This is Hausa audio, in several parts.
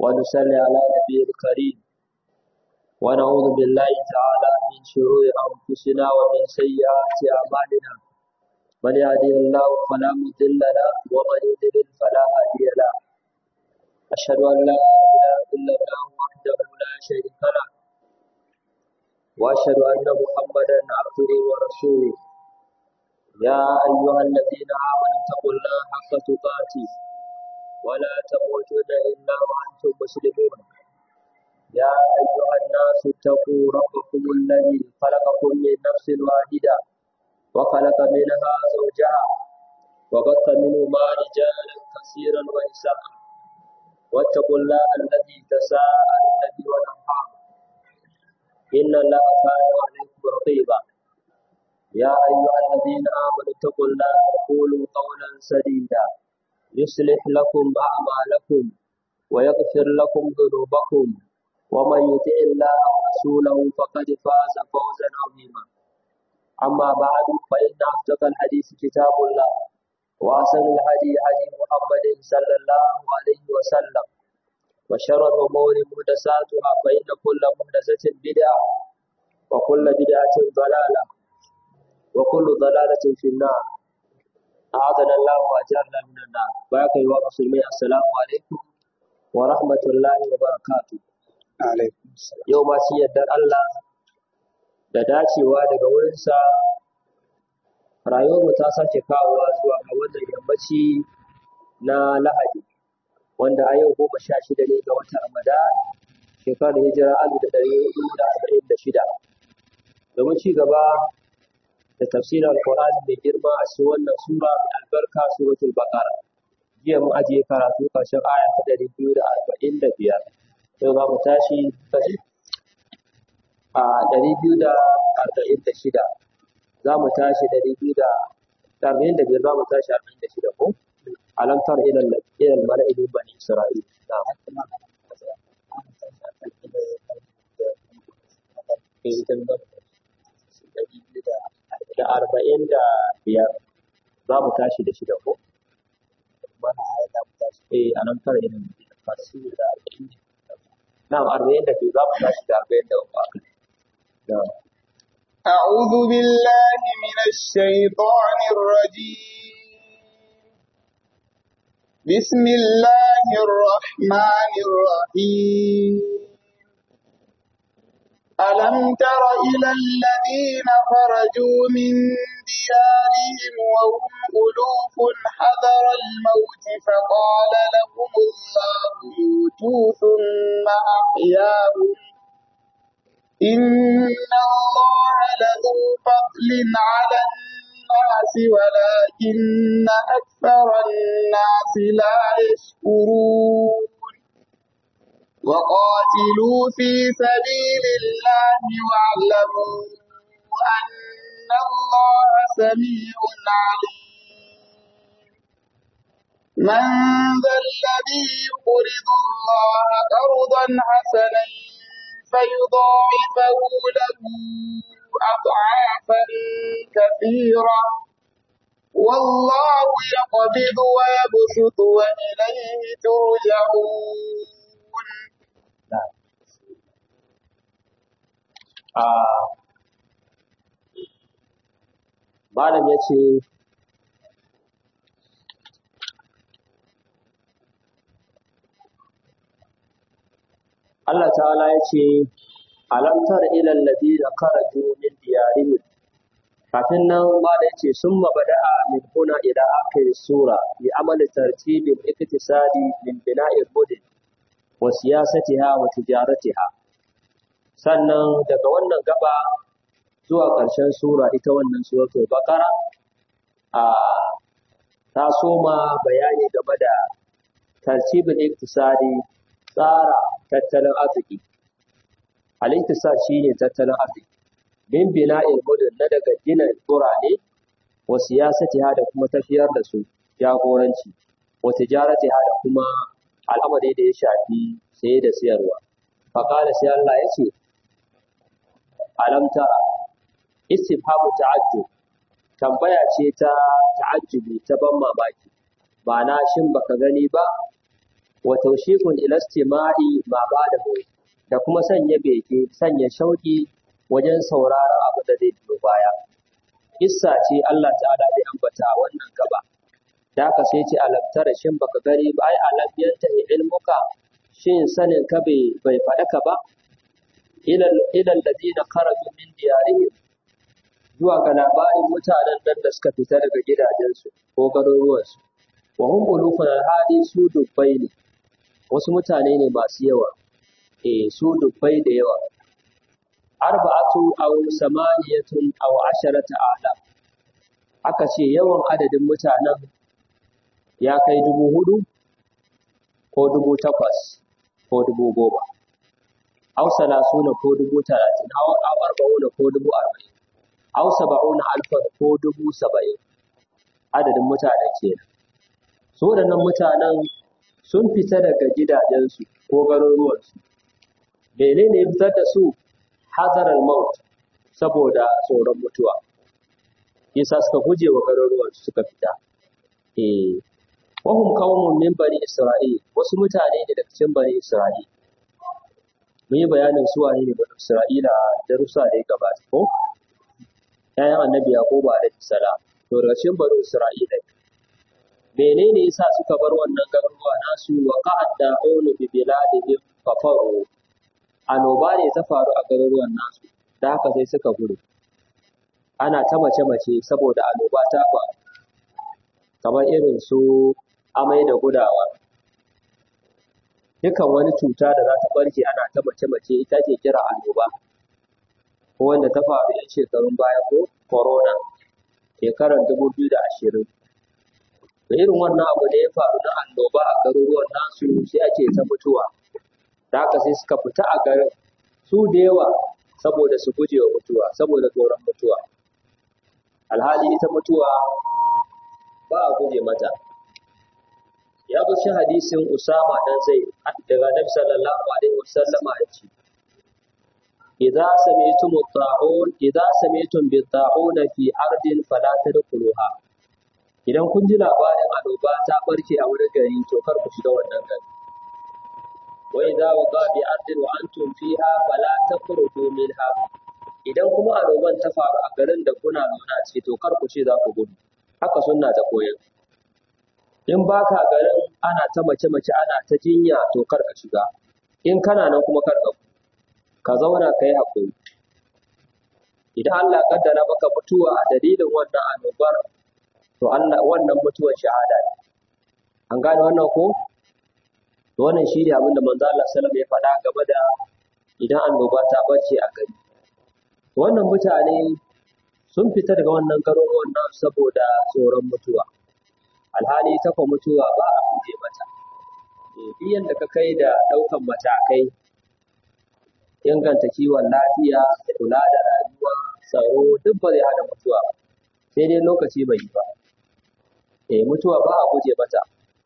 ونصلي على نبي الكريم ونعوذ بالله تعالى من شرور أنفسنا ومن سيئات أعمالنا من يهده الله فلا مضل له ومن يضلل فلا هادي له أشهد أن لا إله إلا الله وحده لا شريك له وأشهد أن محمدا عبده ورسوله يا أيها الذين آمنوا اتقوا الله حق تقاته ولا تموتن إلا وأنتم مسلمون يا أيها الناس اتقوا ربكم الذي خلقكم من نفس واحدة وخلق منها زوجها وبث منهما رجالا كثيرا ونساء واتقوا الله الذي تساءلون به والأرحام إن الله كان عليكم رقيبا يا أيها الذين آمنوا اتقوا الله وقولوا قولا سديدا يصلح لكم أعمالكم ويغفر لكم ذنوبكم ومن يطع الله ورسوله فقد فاز فوزا عظيما أما بعد فإن أصدق الحديث كتاب الله وأحسن الهدي هدي محمد صلى الله عليه وسلم وشر الأمور محدثاتها فإن كل محدثة بدعة وكل بدعة ضلالة وكل ضلالة في النار أعاذنا الله وأجارنا من النار بارك الله مسلمين السلام عليكم ورحمة الله وبركاته alaikum salam yau ma shi yardar Allah da dacewa daga wurinsa rayuwarmu ta sake kawowa zuwa ga wannan yammaci na Lahadi wanda a yau goma sha shida ne ga watan Ramadan shekarar hijira alif da ɗari hudu da arba'in da shida domin ci gaba da tafsirin alƙur'ani mai girma a cikin wannan sura mai albarka suratul baqara jiya mun ajiye karatu ƙarshen aya ta ɗari biyu da arba'in da biyar yau za mu tashi kashi a ɗari biyu da arba'in da shida za mu tashi ɗari biyu da arba'in da biyar za mu tashi arba'in da shida ko alamtar ilal ilal mala'ilin bani isra'il na da arba'in da biyar za mu tashi da shida ko eh alamtar ilal mala'ilin da arba'in da نعم أربعين دقيقة ماشي أربعين دقيقة نعم أعوذ بالله من الشيطان الرجيم بسم الله الرحمن الرحيم ألم تر إلى الذين خرجوا من ديارهم وهم ألوف حذر الموت فقال لهم الله موتوا ثم أحياهم إن الله لذو فضل على الناس ولكن أكثر الناس لا يشكرون وقاتلوا في سبيل الله واعلموا أن الله سميع عليم من ذا الذي يقرض الله قرضا حسنا فيضاعفه له أضعافا كثيرة والله يقبض ويبسط وإليه ترجعون malam ya ce Allah ta'ala ya ce alamtar ilal ladina kharaju min diyarihim kafin nan malam ya ce summa bada'a min huna ila akhir sura bi amali tartibin iktisadi min bina'il mudin wa siyasatiha wa tijaratiha sannan daga wannan gaba zuwa ƙarshen sura ita wannan suratul baqara a ta soma bayani game da tartibin iktisadi tsara tattalin arziki al-iktisad shine tattalin arziki bin bina'il mudun na daga gina birane wa siyasatiha da kuma tafiyar da su jagoranci wa tijaratiha da kuma al'amari da ya shafi saye da siyarwa faqala sai Allah ya ce alam tara istifhamu ta'ajjub tambaya ce ta ta'ajjubi ta ban mamaki ba na shin baka gani ba wa tawshiqun ila istima'i ma ba'dahu da kuma sanya beke sanya shauki wajen sauraron abu da zai biyo baya kissa ce Allah ta'ala zai ambata a wannan gaba da haka sai ce alam tara shin baka gani ba ai alam yanta ilmuka shin sanin ka bai bai fadaka ba ilal ilal ladina kharaju min diyarihim zuwa ga labarin mutanen nan da suka fita daga gidajensu ko garuruwansu wa hum ulufun alhadi su dubbai ne wasu mutane ne masu yawa eh su dubbai da yawa arba'atu aw samaniyatun aw asharata ala aka ce yawan adadin mutanen ya kai dubu hudu ko dubu takwas ko dubu goma aw salasuna ko dubu talatin aw aw arba'una ko dubu arba'in aw saba'una alfan ko dubu saba'in adadin mutane kenan su waɗannan mutanen sun fita daga gidajensu ko garuruwansu menene ya fitar da su hazarar maut saboda tsoron mutuwa yasa suka guje wa garuruwansu suka fita eh wahum qaumun min bani isra'il wasu mutane ne daga cikin bani isra'il mun yi bayanin su wane ne bani isra'ila darussa da ya gabata ko ƴaƴan annabi yaquba alaihi salam to daga cikin bani isra'ila menene yasa suka bar wannan garuruwa nasu wa qa'ad da'un bi biladihim kafaru annoba ne ta faru a garuruwan nasu da haka sai suka gudu ana ta mace-mace saboda annoba ta faru kamar irin su amai da gudawa dukan wani cuta da za ta barke ana ta mace-mace ita ke kira annoba ko wanda ta faru yan shekarun baya ko corona shekarar dubu biyu da ashirin da irin wannan abu da ya faru na annoba a garuruwan nasu sai ake ta mutuwa da haka sai suka fita a garin su da yawa saboda su guje wa mutuwa saboda tsoron mutuwa alhali ita mutuwa ba a guje mata ya zo shi hadisin usama dan zai daga nabi sallallahu alaihi wasallam ya ce idza sami'tum at-ta'un idza sami'tum bit-ta'un fi ardin fala tadkhuluha idan kun ji labarin annoba ta barke a wurin gari to kar ku shiga wannan gari وإذا وقع بأرض وأنتم فيها فلا تخرجوا منها idan kuma annoban ta faru a garin da kuna zaune a ciki to kar ku ce za ku gudu haka sunna ta koyar in baka garin ana ta mace mace ana ta jinya to kar ka shiga in kana nan kuma kar ka ka zauna ka yi hakuri idan Allah kaddara maka mutuwa a dalilin wannan annobar to Allah wannan mutuwar shahada ne an gane wannan ko wannan shi ne abin da manzo Allah sallallahu ya faɗa game da idan annoba ta bace a gari wannan mutane sun fita daga wannan garuruwan nan saboda tsoron mutuwa alhali ta kwa mutuwa ba a guje mata duk yadda ka kai da ɗaukan matakai inganta kiwon lafiya kula da rayuwa tsaro duk ba zai hana mutuwa ba sai dai lokaci bai yi ba eh mutuwa ba a guje mata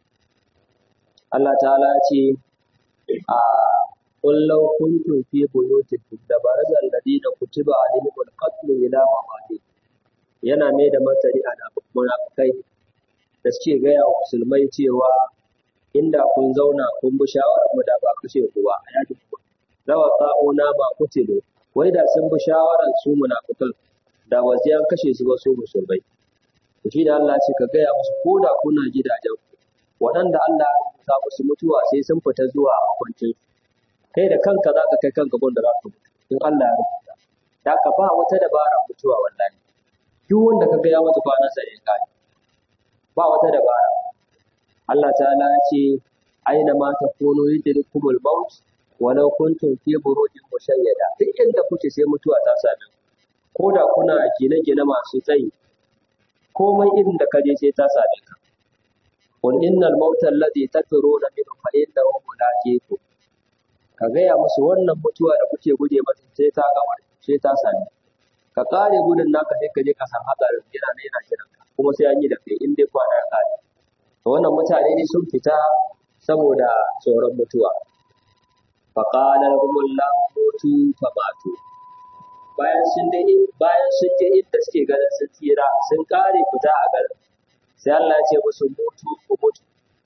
Allah ta'ala ce a kullau kuntum fi buyutikum da baraza alladina kutiba alaihimul qatl ila mawadi yana mai da martani a munafikai da suke gaya wa musulmai cewa inda kun zauna kun bi shawarar mu da ba kashe ku ba a yakin ku lawa ta'una ba kutilu wai da sun bi shawarar su munafikan da waziyan kashe su ba su musulmai to shi da Allah ce ka gaya musu ko da kuna gidajen ku waɗanda Allah ya rubuta musu mutuwa sai sun fita zuwa makwancin kai da kanka za ka kai kanka gun da za ka mutu in Allah ya rubuta da ka ba wata dabara mutuwa wallahi duk wanda ka ga ya mutu kwana sa ya kai ba wata dabara Allah ta'ala ya ce aina ma takunu yudrikumul maut walau kuntum fi burujin mushayyada duk inda kuke sai mutuwa ta same ku ko da kuna gine-gine masu tsayi komai irin da kaje sai ta same ka قل إن الموت الذي تفرون منه فإنه ملاقيكم ka gaya musu wannan mutuwa da kuke guje mata sai ta gama sai ta sami ka kare gudun naka sai ka je ka san hatsarin yana ne yana kiran ka kuma sai an yi da kai in dai kwana ya kare to wannan mutane ne sun fita saboda tsoron mutuwa fa qala lahumullahu mutu fa matu bayan sun dai bayan sun je inda suke ganin sun tsira sun kare fita a garin sai Allah ya ce musu mutu ku mutu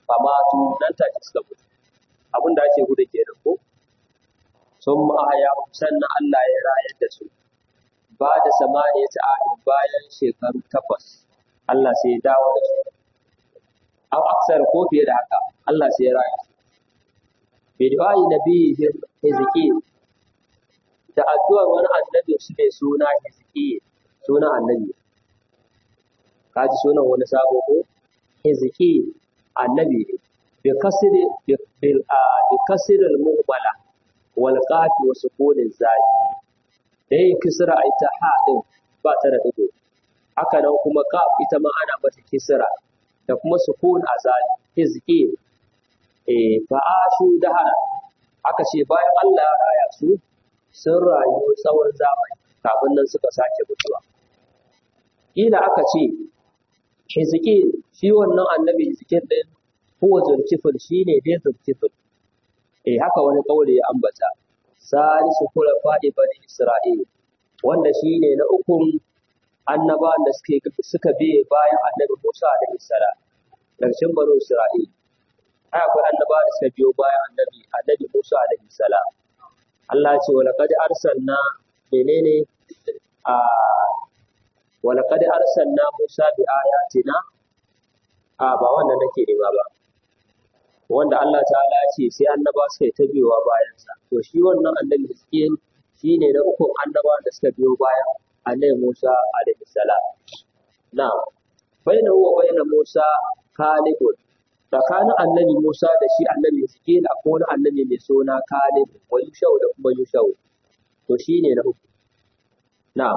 famatu nan take suka mutu abin da ake gudu kenan ko sun ma'aya sannan Allah ya rayar da su ba da samaniya ta ahid bayan shekaru takwas Allah sai ya dawo da su aw aksar ko fiye da haka Allah sai ya rayar su bi du'ai nabiyyi Hezekiel da addu'ar wani annabi su mai suna Hezekiel sunan annabi kaji sunan wani sabo ko Hezekiel annabi ne bi kasri bil bi kasri al mu'mala wal qafi wa sukun zai da yin kisra ai ta ha din ba ta da digo haka nan kuma qaf ita ma ana mata kisra da kuma sukun azali Hezekiel eh fa ashu dahara aka ce bayan Allah ya raya su sun rayu tsawon zamani kafin nan suka sake mutuwa kila aka ce Hezekiel shi wannan annabi Hezekiel din huwa zulkifil shine dai zulkifil eh haka wani kauli ya ambata salisu kula fadi bani Isra'il wanda shine na ukun annabawan da suke suka biye bayan annabi Musa alaihi salam daga cikin bani Isra'il ai akwai annabawa da suka biyo bayan annabi annabi Musa alaihi salam Allah ya ce wa laqad arsalna menene a wa laqad arsalna Musa bi ayatina a ba wannan nake nema ba wanda Allah ta'ala ya ce sai annaba suka yi ta biyowa bayansa to shi wannan annabi Hizkiyin shi ne na ukun annaba da suka biyo bayan annabi Musa alaihi salam na baina huwa baina Musa Kalibun tsakanin annabi Musa da shi annabi Hizkiyin akwai wani annabi mai suna Kalib wa Yushau da kuma Yushau to shi ne na uku na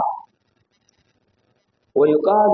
wa yuqalu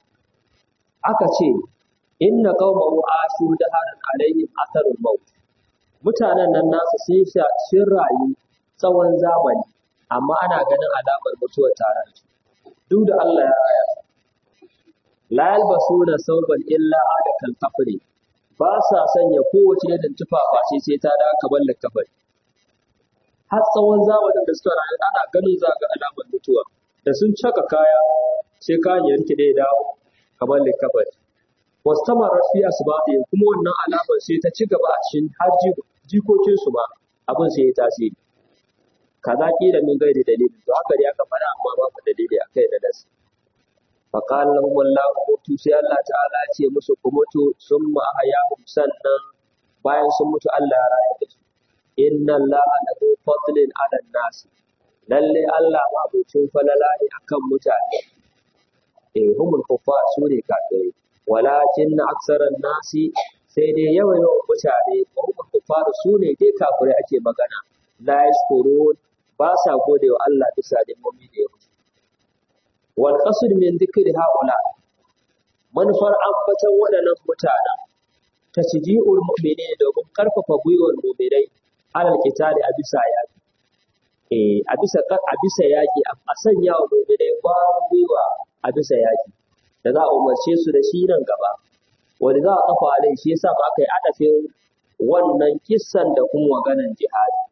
aka ce inna qaumahu ashu daharan alaihim atharul maut mutanen nan nasu sun sha sun rayu tsawon zamani amma ana ganin alamar mutuwar tare da su duk da Allah ya raya su la yalbasuna sauban illa ada kal kafri ba sa sanya kowace irin tufa face sai ta da kamar likafari har tsawon zamanin da suka rayu ana ganin za ga alamar mutuwa da sun caka kaya sai kayan ya rike da ya dawo kamar likafari wastamarar fi asbabihim kuma wannan alamar sai ta ci gaba a cikin har jikokin su ma abin sai ya tasiri kaza kila min gairi dalili to haka dai aka fara amma babu dalili akai da nasu fa qala lahum wallahu mutu sai Allah ta'ala ya ce musu ku mutu summa ahyahum sannan bayan sun mutu Allah ya raya da su inna allaha lahu fadlin 'ala nas lalle Allah ma abucin falala ne akan mutane eh humul kuffar su ne kafirai walakin na aksaran nasi sai dai yawan yawan mutane wa hukun kufaru su ne dai kafirai ake magana la yashkurun ba sa gode wa Allah bisa da mummi da ya mutu wal qasd min dhikri haula manufar ambatan waɗannan mutanen tasji'ul mu'minin domin karfafa gwiwar mu'minai alal qitali a bisa yaki eh a bisa a bisa yaki a sanya wa mu'minai kwarin gwiwa a bisa yaki da za a umarce su da shi nan gaba wani za a kafa alai shi yasa ba aka yi adafin wannan kissan da kuma maganan jihadi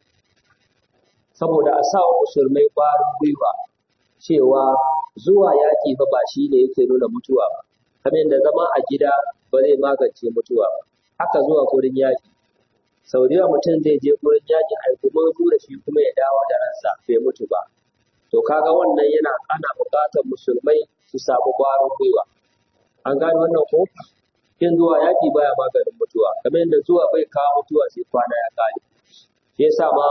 saboda a sa wa musulmai ƙwarin gwiwa cewa zuwa yaƙi fa ba shi ne yake nuna mutuwa ba kamar yadda zama a gida ba zai magance mutuwa ba haka zuwa gurin yaƙi sau da yawa mutum zai je gurin yaƙi a kuma da shi kuma ya dawo da ransa bai mutu ba to kaga wannan yana ana buƙatar musulmai su samu ƙwarin gwiwa. An gane wannan ko? Kin zuwa yaƙi baya maganin mutuwa, kamar yadda zuwa bai kawo mutuwa sai kwana ya ƙare. Shi yasa ma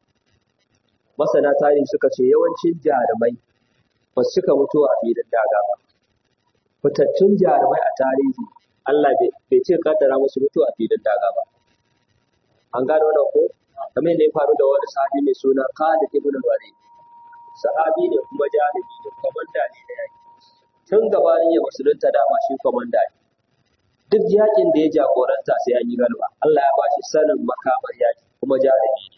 masana tarihi suka ce yawancin jarumai ba su cika mutuwa a filin daga ba. Fitattun jarumai a tarihi Allah bai ce kaddara musu mutuwa a filin daga ba. An gane wannan ko? Kamar yadda ya faru da wani sahabi mai suna Khalid ibn Walid. Sahabi ne kuma jarumi ne kwamanda ne da yaki. tun gabanin ya musulunta dama shi kwamanda ne duk yakin da ya jagoranta sai an yi galba Allah ya ba shi sanin makamar yaki kuma jarumi ne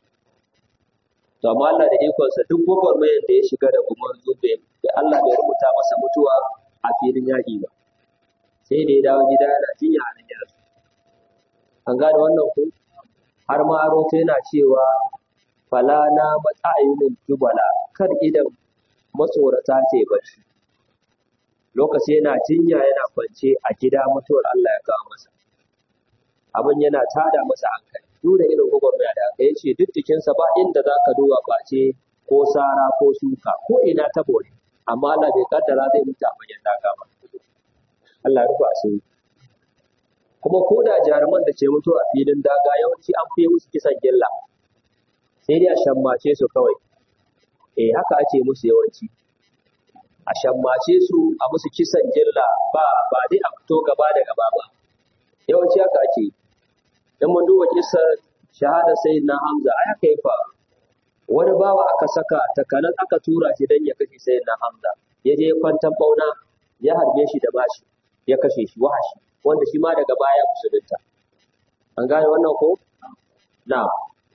to amma Allah da ikonsa duk gwagwarmayar da ya shiga da kuma zube da Allah bai rubuta masa mutuwa a filin yaki ba sai da ya dawo gida yana jinya a nan yarsu an gane wannan ko har ma aro yana cewa fala na matsa'ayunin jubala kar idan matsorata ce bacci lokaci yana jinya yana kwance a gida mutuwar Allah ya kawo masa abin yana tada masa hankali duk da irin gwagwarmaya da aka yace duk jikinsa ba inda za ka duba face ko sara ko suka ko ina ta bore amma Allah bai kaddara zai mutu a bayan daga ba Allah ya rufa asiri kuma ko da jaruman da ke mutuwa a filin daga yawanci an fi musu kisan gilla sai dai a shammace su kawai eh haka ake musu yawanci a shammace su a musu kisan gilla ba ba dai a fito gaba da gaba ba yawanci haka ake yi dan mun duba kisar shahada sayyidina Hamza ai haka ya faru wani bawa aka saka takanan aka tura shi dan ya kashe sayyidina Hamza ya je kwantan bauna ya harbe shi da bashi ya kashe shi wahashi wanda shi ma daga baya musulunta an gane wannan ko na'am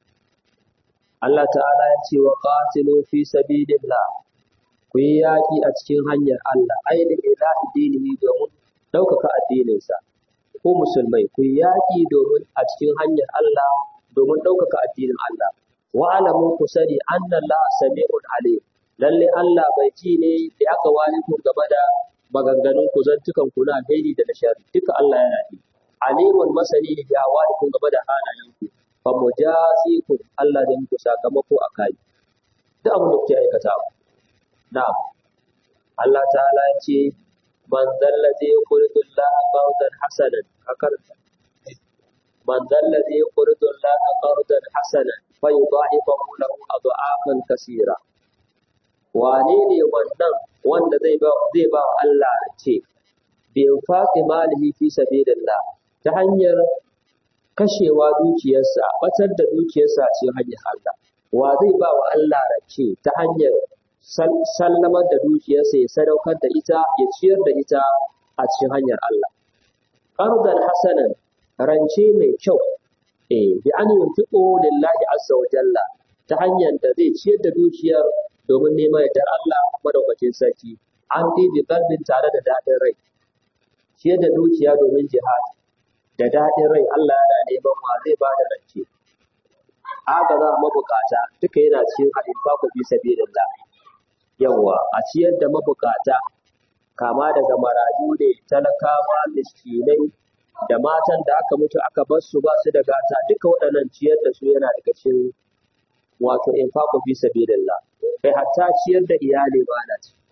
Allah ta'ala ya ce wa qatilu fi sabilillah ku yi yaƙi a cikin hanyar Allah ainihin ilahi dinihi domin ɗaukaka addininsa ko musulmai ku yi yaƙi domin a cikin hanyar Allah domin ɗaukaka addinin Allah wa alamu ku sani anna Allah sami'un alim lalle Allah bai ji ne da aka wani ku gaba da maganganun ku zantukan ku na alheri da na sharri duka Allah yana ji alimun masani ne da wani ku gaba da halayen ku fa mujazikum Allah da muku sakamako a kai duk abin da kuke aikatawa na'am Allah ta'ala ya ce man zallazi yuqridu Allah qardan hasanan a karanta man zallazi yuqridu Allah qardan hasanan fa yudha'ifahu lahu adha'afan kaseera wane ne wannan wanda zai ba zai ba wa Allah ce bi infaqi malihi fi sabilillah ta hanyar kashewa dukiyarsa batar da dukiyarsa ce hanyar Allah wa zai ba wa Allah race ta hanyar sallamar da dukiyarsa ya sadaukar da ita ya ciyar da ita a cikin hanyar Allah. Qardan hasanan rance mai kyau eh bi an yunfiqu lillahi azza wa jalla ta hanyar da zai ciyar da dukiyar domin neman yardar Allah madaukakin sarki an bi bi qalbin tare da dadin rai ciyar da dukiya domin jihad da dadin rai Allah yana neman wa zai ba da rance agaza mabukata duka yana cikin al-infaqu fi sabilillah yawa a ciyar da mabukata kama daga marayu ne talakawa miskinai da matan da aka mutu aka bar su ba su da gata duka waɗannan ciyar da su yana daga cikin wato infaqu fi sabilillah kai hatta ciyar da iyali ba na ci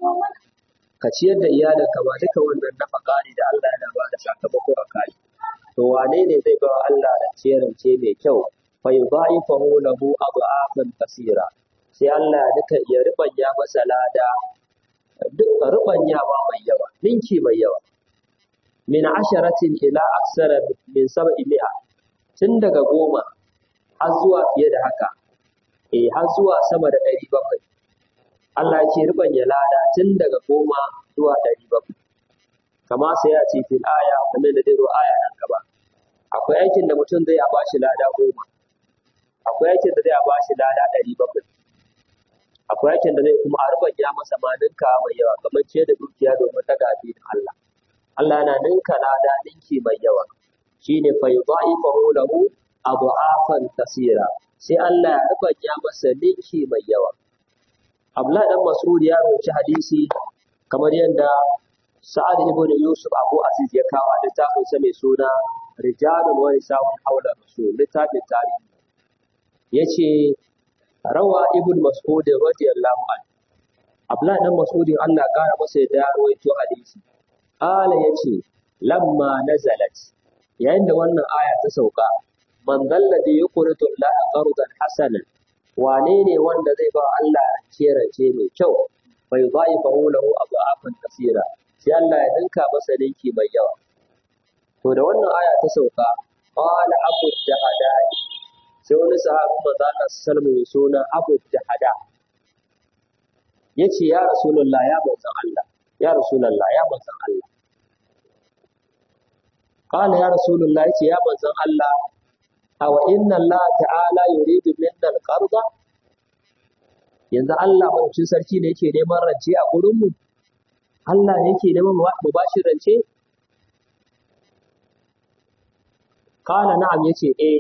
ka ciyar da iyalin ka ba duka wannan nafaka ne da Allah yana ba da sakamako a kai to wane ne zai ba Allah da ciyarance mai kyau fa yudha'ifahu lahu adha'afan kaseera sai Allah ya duka ya rubanya masa lada duk rubanyawa mai yawa ninki mai yawa min asharatin ila aksara min sab'i mi'a tun daga goma har zuwa fiye da haka eh har zuwa sama da ɗari bakwai Allah ya ce rubanya lada tun daga goma zuwa ɗari bakwai kama sai ya ce fil aya kamar da dai aya nan gaba akwai aikin da mutum zai a bashi lada goma akwai aikin da zai a bashi lada ɗari bakwai akwai aikin da zai kuma a rubanya masa ma ninka mai yawa kamar ce da dukiya domin daga addinin Allah Allah yana ninka lada ninki mai yawa shine fa yudha'ifahu lahu adha'afan kaseera sai Allah ya rubanya masa ninki mai yawa Abdullahi dan Mas'ud ya rawaci hadisi kamar yadda Sa'ad ibn Yusuf Abu Aziz ya kawo a littafin sa mai suna Rijalun wa Nisa'un Hawla Rasul littafin tarihi yace rawa ibn Mas'ud radiyallahu anhu Abdullahi dan Mas'ud Allah ya kara masa ya rawaito hadisi Ala yace lamma nazalat yayin da wannan aya ta sauka man dalladhi yuqridu Allah qardan hasanan wane ne wanda zai ba Allah rance mai kyau bai zai fa lahu adafan kasira sai Allah ya dinka masa ninki mai yawa to da wannan aya ta sauka qala abu jahada sai wani sahabi manzo Allah sallallahu alaihi suna abu jahada yace ya rasulullah ya manzon Allah ya rasulullah ya manzon Allah qala ya rasulullah yace ya manzon Allah aw inna Allah ta'ala yuridu minna al-qarda yanzu Allah madaukakin sarki ne yake neman rance a gurin mu Allah ne yake neman mu bashi rance kana na'am yace eh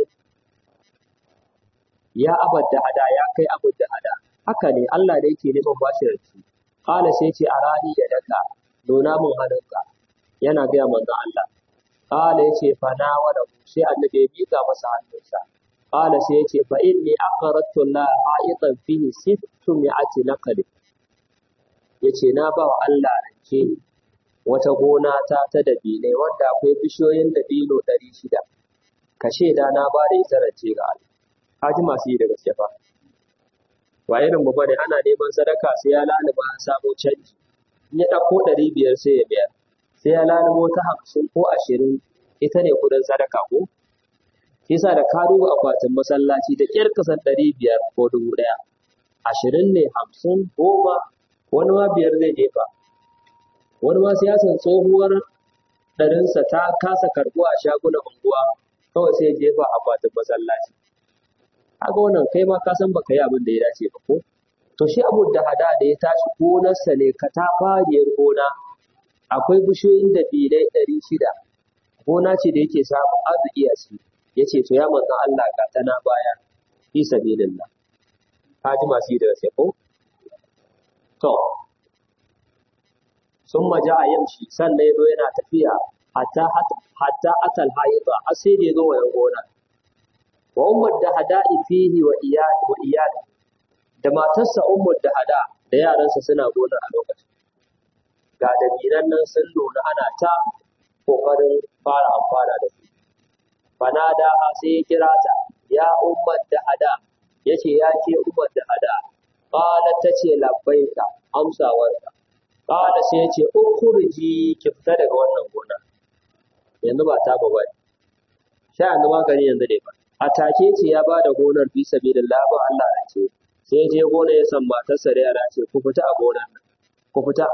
ya abadda hada ya kai abadda hada haka ne Allah ne yake neman bashi rance kana sai yace arani ya daka nuna mun hannunka yana ga manzo Allah qala yace fa na wala sai annabi ya bika masa hannunsa qala sai yace fa inni aqaratu la ha'itan fihi sittu mi'ati naqli yace na ba wa Allah rance wata gona ta ta dabinai wanda akwai bishiyoyin dabino ɗari shida ka shaida na ba da ita rance ga Allah haji masu yi da gaske fa ba irin mu bane ana neman sadaka sai ya laluba an samu canji in ya ɗauko ɗari biyar sai ya biyar sai ya lalubo ta hamsin ko ashirin ita ne kuɗin sadaka ko yasa da ka duba akwatin masallaci da ƙyar kasan ɗari biyar ko dubu ɗaya ashirin ne hamsin goma wani ma biyar zai jefa wani ma siyasan tsohuwar ɗarinsa ta kasa karɓuwa a shagunan unguwa kawai sai ya jefa akwatin masallaci kaga wannan kai ma ka san baka yi abin da ya dace ba ko to shi abu da hada da ya tashi gonarsa ne katafariyar gona akwai bishiyoyin da bilai ɗari shida gona ce da yake samun arziki a ciki ya ce to ya manzan Allah ga tana baya fi sabilillah ka ji masu yi da sai ko to sun maja a yamshi sannan ya zo yana tafiya hatta hatta atal haida har sai da ya zo wayan gona wa ummar da hada'i fihi wa iyali wa iyali da matarsa ummar da hada da yaransa suna gonar a lokacin ga dabinan nan sun nuna ana ta kokarin fara amfana da su fanada sai ya kira ta ya ummar da hada yace ya ke ummar da hada qala tace labbaika amsawarka qala sai yace ukhruji ki fita daga wannan gona yanzu ba ta ba bane sha yanzu magani yanzu dai ba a take ce ya bada gonar fi sabilillah ba Allah ya ce sai je gona ya san matarsa da yara ce ku fita a gonar nan ku fita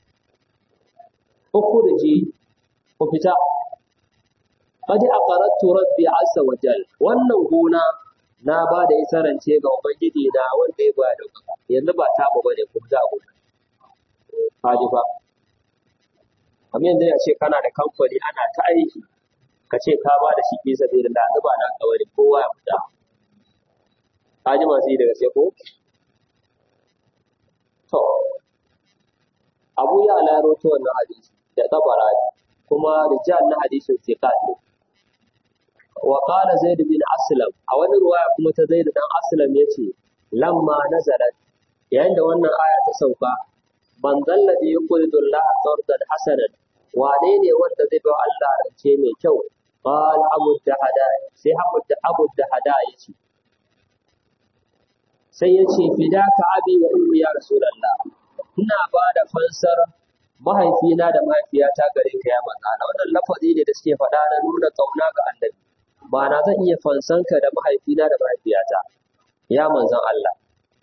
ukhruji ku fita qad aqarattu rabbi azza wa jal wannan gona na ba da ita rance ga ubangiji na wanda ya bada yanzu ba ta ba bane ku fita a gona kaji ba kamar yanzu ya ce kana da kamfani ana ta aiki ka ce ka ba da shi fi sabilillah yanzu ba na kawai kowa ya fita kaji masu yi da gaske ko to abu ya alaro ta wannan hadisi da tabarani kuma rijal na hadisin thiqat ne wa qala zaid bin aslam a wani ruwaya kuma ta zaid dan aslam yace lamma nazalat yayin da wannan aya ta sauka man zalladhi yuqridu Allah qardan hasanan wane ne wanda zai ba Allah rance mai kyau qal abu dahada sai abu da abu dahada yace sai yace fidaka abi wa ummi ya rasulullah ina ba da fansar mahaifina da mahaifiyata gare ka ya manzo Allah wannan lafazi ne da suke faɗa na nuna kauna ga annabi ba na zan iya fansanka da mahaifina da mahaifiyata ya manzon Allah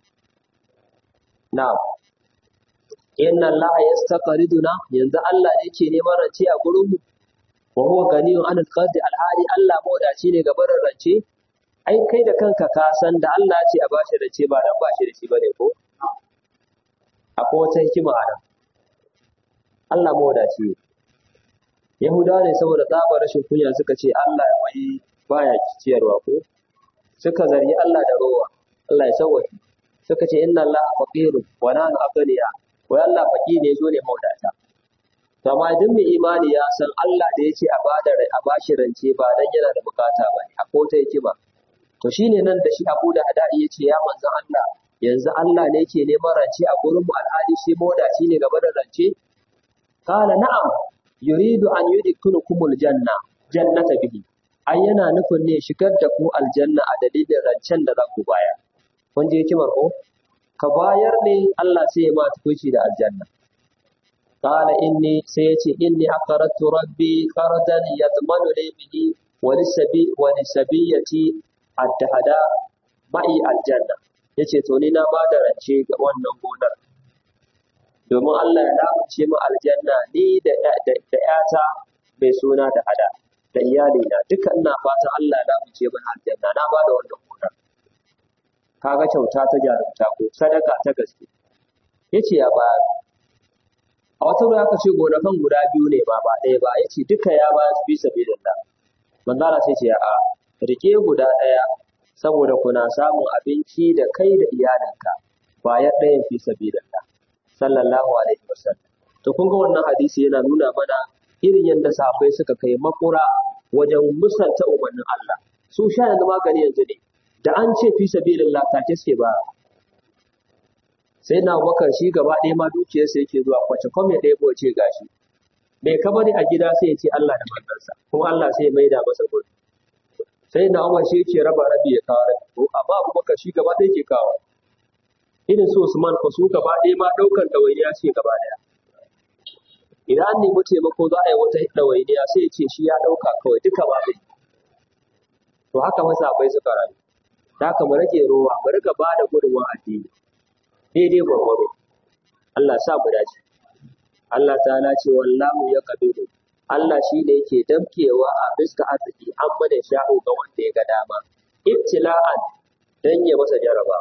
na'am inna Allah yastaqriduna yanzu Allah ne yake neman rance a gurin mu wa huwa ganiyun an alqadi alhali Allah mawdaci ne ga barin rance ai kai da kanka ka san da Allah ce a bashi rance ba dan bashi da shi bane ko akwai wata hikima a nan Allah mawadaci ne. Yahudawa ne saboda tsabar rashin kunya suka ce Allah wai baya ciyarwa ko? Suka zargi Allah da rowa, Allah ya sauwaki. Suka ce inna Allah faqirun wa nahnu aghniya. Wai Allah faqi ne zo ne mawadata. To amma duk mai imani ya san Allah da yace a bada a bashi rance ba dan yana da bukata ba ne, akwai wata hikima. To shine nan da shi Abu da Hadari yace ya manzon Allah yanzu Allah ne yake neman rance a gurin mu alhali shi mawadaci ne gaba da rance قال نعم يريد أن يدخلكم الجنة جنة به ai yana nufin ne shigar da ku aljanna a dalilin rancen da za ku bayar kun je hikimar ko ka bayar ne Allah sai ya ma tukuci da aljanna qala inni sai yace inni aqaratu rabbi qardan yadmanu li bihi wa lisabi wa lisabiyati at-tahada ma'i aljanna yace to ni na bada rance ga wannan gonar domin Allah ya lamunce mu aljanna ni da da ƴata mai suna da hada da iyali na duka ina fatan Allah ya lamunce mu aljanna na bada wannan gonar kaga kyauta ta jarumta ko sadaka ta gaske yace ya ba a wata ruwa aka ce gonakan guda biyu ne ba ba ɗaya ba yace duka ya ba su bisa bilillah manzara sai ce a rike guda ɗaya saboda kuna samun abinci da kai da iyalinka ba ya ɗayan fi sabilillah sallallahu alaihi wasallam to kun ga wannan hadisi yana nuna mana irin yadda sahabbai suka kai makura wajen musanta umarnin Allah su sha yanzu magani yanzu ne da an ce fi sabilillah take suke ba sai na bakar shi gaba ɗaya ma dukiyarsa yake zuwa kwace kome ɗaya ko ce gashi mai kama ne a gida sai ya ce Allah da manzansa kuma Allah sai ya maida masa gudu sai na Umar shi yake raba rabi ya kawo rabi ko amma Abubakar shi gaba ɗaya ke kawo irin su Usman ko su gaba ɗaya ma ɗaukar ɗawainiya ce gaba ɗaya idan an nemi taimako za a yi wata ɗawainiya sai ya ce shi ya ɗauka kawai duka ba zai to haka masa bai suka rayu da haka mu rage rowa mu rika ba da gudunmawa addini daidai gwargwaro Allah sa mu dace Allah ta'ala ce wallahu ya kabiru Allah shi ne yake damkewa a fiska arziki an mana sha'u ga wanda ya ga dama ibtila'an dan ya masa jaraba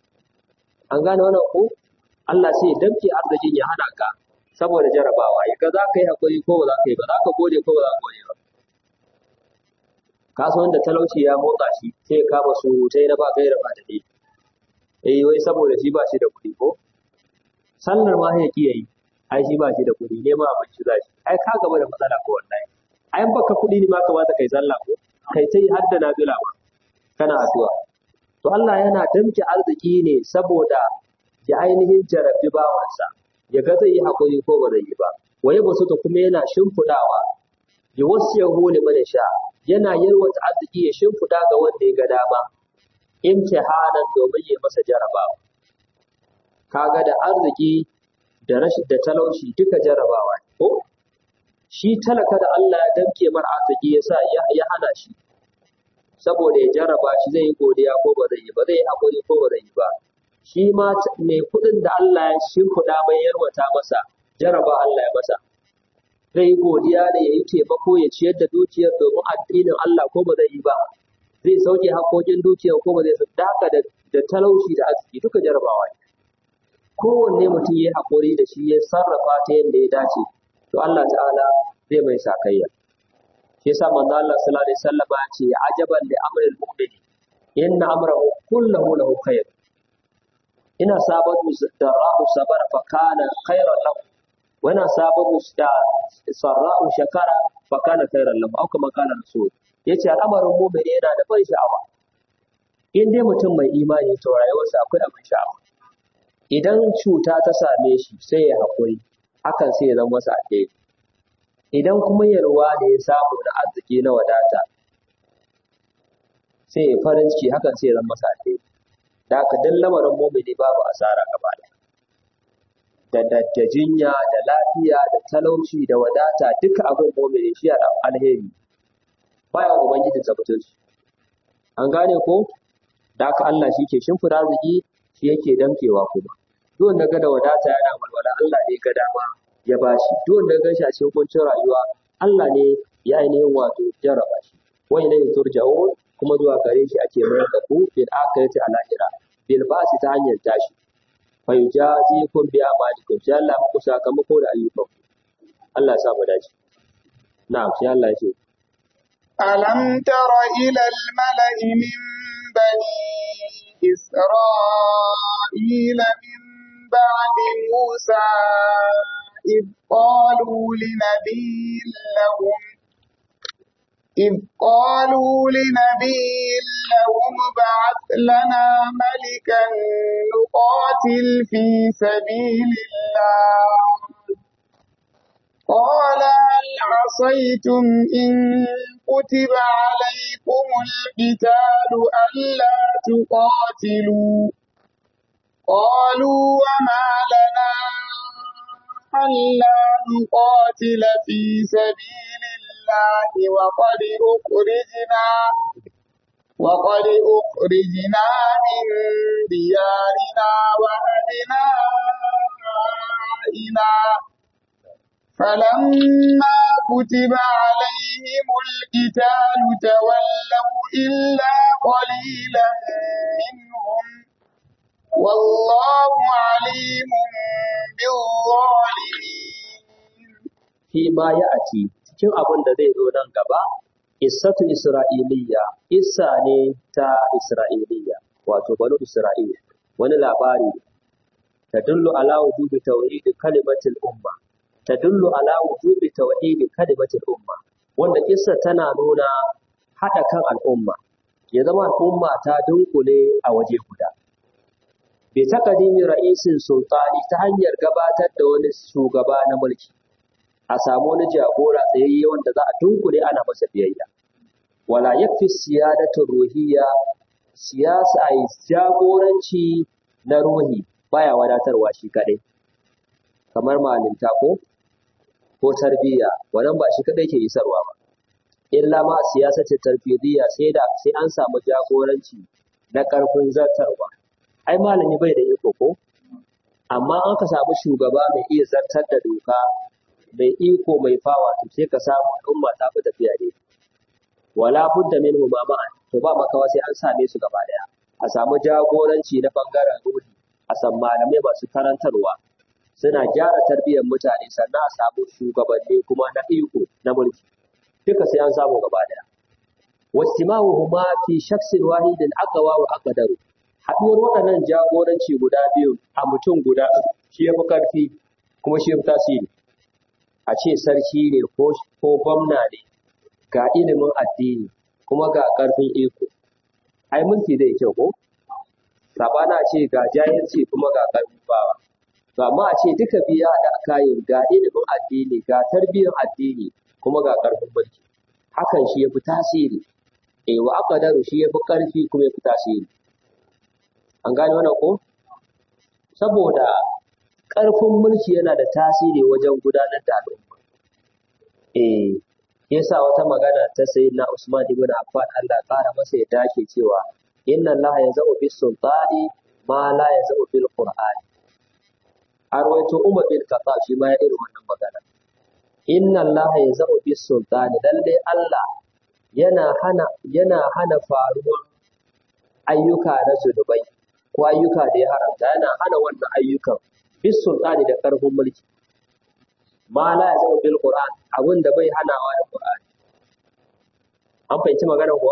an gane wannan ko Allah sai ya damke arzikin ya hana ka saboda jarabawa ya ga za ka yi hakuri ko ba za ka yi ba za ka gode ko ba za ka gode ba kasuwan da talauci ya motsa shi sai ya kama surutai na ba gaira ba da dai eh wai saboda shi ba shi da kuɗi ko sallar ma ya ki yayi ai shi ba shi da kuɗi ne ma abinci za shi ai ka gaba da matsala ko wallahi ai in baka kuɗi ne ma kamata kai sallah ko kai ta yi hadda nafila ma kana addu'a to Allah yana damke arziki ne saboda ya ainihin jarabbi bawansa ya ga zai yi hakuri ko ba zai yi ba waye ba su ta kuma yana shimfiɗawa ya wasu ya hole mana sha yana yalwata arziki ya shimfiɗa ga wanda ya ga dama imtihanan domin ya masa jarabawa kaga da arziki da rashin da talauci duka jarabawa ne ko shi talaka da Allah ya damke mar arziki yasa ya ya hana shi saboda ya jaraba shi zai yi godiya ko ba zai yi ba zai yi hakuri ko ba zai yi ba shi ma mai kuɗin da Allah ya shimfiɗa mai yarwata masa jaraba Allah ya masa zai yi godiya da ya yi taimako ya ciyar da dukiyar domin addinin Allah ko ba zai yi ba zai sauke haƙoƙin dukiyar ko ba zai sauke haka da da talauci da arziki duka jarabawa ne kowanne mutum ya yi haƙuri da shi ya sarrafa ta yadda ya dace to Allah ta'ala zai mai sakayya shi yasa manzo Allah sallallahu alaihi wasallam ya ce ajaban li amril mu'min inna amrahu kullahu lahu khair ina sabatu darra'u sabara fa kana khairan lahu wa ina sabatu sarra'u shakara fa kana khairan lahu au kama kana rasul yace al'amarin mu'min yana da ban sha'awa in dai mutum mai imani to rayuwarsa akwai abin sha'awa idan cuta ta same shi sai ya haƙuri hakan sai ya zama masa alheri idan kuma yalwa da ya samu na arziki na wadata sai ya farin ciki hakan sai ya zama masa alheri da haka duk lamarin mumini babu asara gaba ɗaya da da da jinya da lafiya da talauci da wadata duka abin mumini shi da alheri baya ubangiji tabbatar shi an gane ko da haka Allah shi ke shimfida arziki shi yake damkewa kuma duk wanda ga da wadata yana walwala Allah ne ga dama ya bashi duk wanda ga shi a cikin kuncin rayuwa Allah ne ya ainihin wato jarraba shi wa ilayhi turja'un kuma zuwa gare shi ake mayar da ku bil akhirati al akhira bil basi ta hanyar tashi fa yujazikum bi amalikum sai Allah muku sakamako da ayyukan Allah ya sa mu dace na'am sai Allah ya ce ألم تر إلى الملأ من بني إسرائيل من بعد موسى إذ قالوا لنبي لهم إذ قالوا لنبي لهم ابعث لنا ملكا نقاتل في سبيل الله قال هل عصيتم إن كتب عليكم القتال ألا تقاتلوا قالوا وما لنا ألا نقاتل في سبيل الله وقد أخرجنا وقد أخرجنا من ديارنا وأبنائنا فلما كتب عليهم القتال تولوا إلا قليلا منهم والله عليم بالظالمين fi ma ya ati cikin abin da zai zo nan gaba Issatu Isra'iliya, Issa ne ta Isra'iliya, wato banu Isra'ila, wani labari ta dullu ala wujubi tauhidi kalimatil umma, tadullu ala wujubi tauhidi kalimatil umma wanda kissa tana nuna hada kan al'umma ya zama al'umma ta dunkule a waje guda bi taqdimi ra'isin sultani ta hanyar gabatar da wani shugaba na mulki a samu wani jagora tsayayye wanda za a dunkule ana masa biyayya wala yakfi siyadatu ruhiyya siyasa ai jagoranci na ruhi baya wadatarwa shi kadai kamar malinta ko ko tarbiyya wannan ba shi kadai ke isarwa ba illa ma siyasati tarfidiyya sai da sai an samu jagoranci na karfin zartarwa ai malami bai da iko ko amma an ka samu shugaba mai iya zartar da doka mai iko mai fawa to sai ka samu al'umma ta fi tafiya ne wala budda minhu ma ma'an to ba makawa sai an same su gaba daya a samu jagoranci na bangaren ruhi a san malamai masu karantarwa suna gyara tarbiyyar mutane sannan a samu shugabanni kuma na iko na mulki duka sai an samu gaba daya wastimahuhuma fi shakhsin wahidin aqwa wa aqdaru haduwar waɗannan jagoranci guda biyu a mutum guda shi yafi karfi kuma shi yafi tasiri a ce sarki ne ko ko gwamna ne ga ilimin addini kuma ga karfin iko ai mulki zai kyau ko sabana ce ga jahilci kuma ga karfin bawa to amma a ce duka biya da kayan ga ilimin addini ga tarbiyyar addini kuma ga karfin mulki hakan shi yafi tasiri eh wa aqdaru shi yafi karfi kuma yafi tasiri an gane wannan ko saboda karfin mulki yana da tasiri wajen gudanar da al'umma eh yasa wata magana ta sayyidina Usman ibn Affan Allah ƙara masa ya dace cewa inna Allah yazau bis sultani ma la yazau bil qur'ani a rawaito Umar bin Khattab shi ma ya irin wannan magana inna Allah yazau bis sultani lalle Allah yana hana yana hana faruwar ayyuka na zunubai ko ayyuka da ya haramta yana hana wannan ayyukan bis sultani da karfin mulki ma la yazau bil qur'an abin da bai hanawa da qur'ani an fahimci maganar kuwa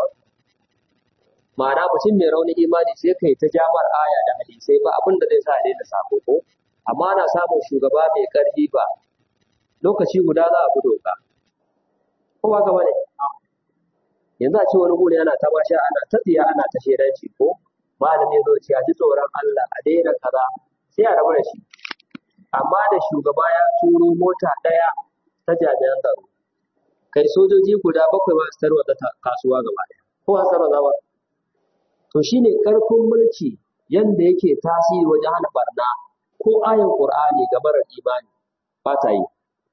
ma'ana mutum mai raunin imani sai kai ta jamar aya da hadisai ba abin da zai sa daina sako ko amma ana samun shugaba mai karfi ba lokaci guda za a bi doka ko ba gaba ne yanzu a ce wani guri ana ta masha ana ta tsiya ana ta shedanci ko malami zo ce a ji tsoron Allah a daina kaza sai a rabu da shi amma da shugaba ya turo mota ɗaya ta jami'an tsaro kai sojoji guda bakwai ba su tarwata kasuwa gaba ɗaya ko a tarwata ba to shine karfin mulki yanda yake tasiri wajen hana barna ko ayan qur'ani ga marar imani ba ta yi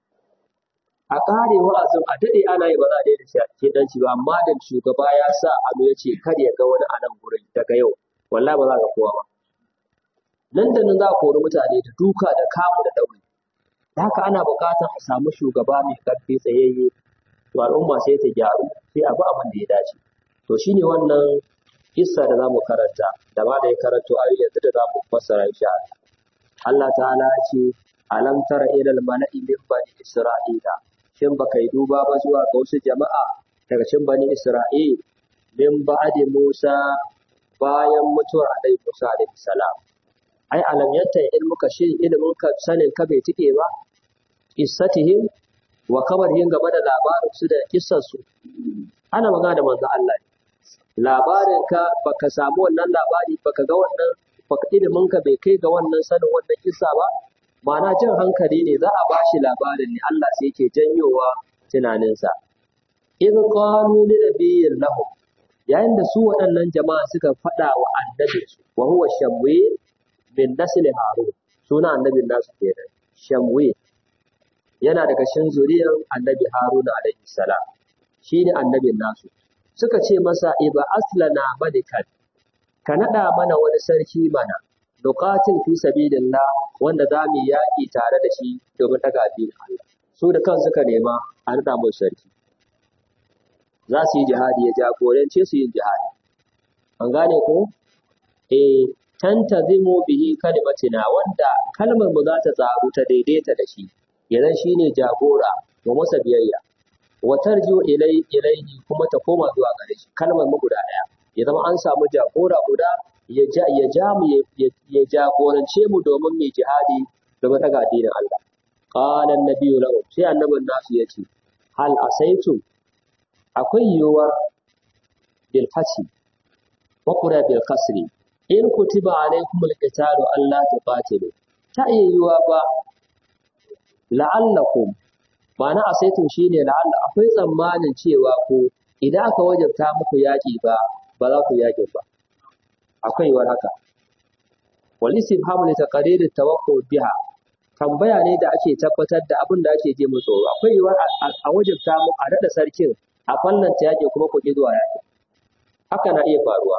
a kare wa'azin a dade ana yi ba za a daina shi dan ba amma da shugaba ya sa abu ya ce kar ya ga wani a nan gurin daga yau wallahi ba za ka kowa ba nan da nan za a kori mutane da duka da kamu da ɗauri da haka ana buƙatar a samu shugaba mai ƙarfi tsayayye to al'umma sai ta gyaru sai a bi abin da ya dace to shine wannan kissa da zamu karanta da ma da ya karanto a yanzu da zamu fassara insha Allah Allah ta'ala ya ce alam tara ila al mala'i min bani isra'ila shin baka yi duba ba zuwa ga wasu jama'a daga cikin bani isra'il min ba'di Musa bayan mutuwar Annabi Musa alaihi salam ai alam yatta ilmuka shi ilmin ka sanin ka bai tike ba qissatihim wa kabarhin game da labarin su da kissar su ana magana da manzo Allah labarin ka baka samu wannan labari baka ga wannan baka ilimin ka bai kai ga wannan sanin wannan kissa ba ma'ana jin hankali ne za a bashi labarin ne Allah sai yake janyowa tunaninsa idh qalu li nabiyyin lahum yayin da su waɗannan jama'a suka faɗa wa annabinsu wa huwa shamwil min nasli harun suna annabin nasu kenan shamwil yana daga cikin zuriyar annabi haruna alaihi salam shine annabin nasu suka ce masa iba aslana malikan ka nada mana wani sarki mana nuqatil fi sabilillah wanda za mu yaƙi tare da shi domin daga addinin Allah su da kan suka nema a nada mu sarki za su yi jihadi ya jagorance su yin jihadi an gane ko eh tantazimu bihi kalimatina wanda kalmar mu za ta tsaru ta daidaita da shi idan shine jagora wa masa biyayya wa tarjiu ilai ilaihi kuma ta koma zuwa gare shi kalmar mu guda daya ya zama an samu jagora guda ya ja ya ja mu ya jagorance mu domin mu jihadi domin daga addinin Allah qala an-nabiyyu lahu sai annabin nasu yace hal asaitum akwai yiwuwar bil fathi wa qura bil kasri in kutiba alaykumul qitalu alla tuqatilu ta iya yiwuwa ba la'allakum ma'ana asaitum shine la'alla akwai tsammanin cewa ko idan aka wajabta muku yaƙi ba ba za ku yaƙi ba akwai yiwuwar haka wal istifhamu li taqrir at-tawaqqu biha tambaya ne da ake tabbatar da abin da ake je mu tsoro akwai yiwuwar a wajabta mu a daɗa sarkin a fallanta yaƙi kuma ku ƙi zuwa yaƙi haka na iya faruwa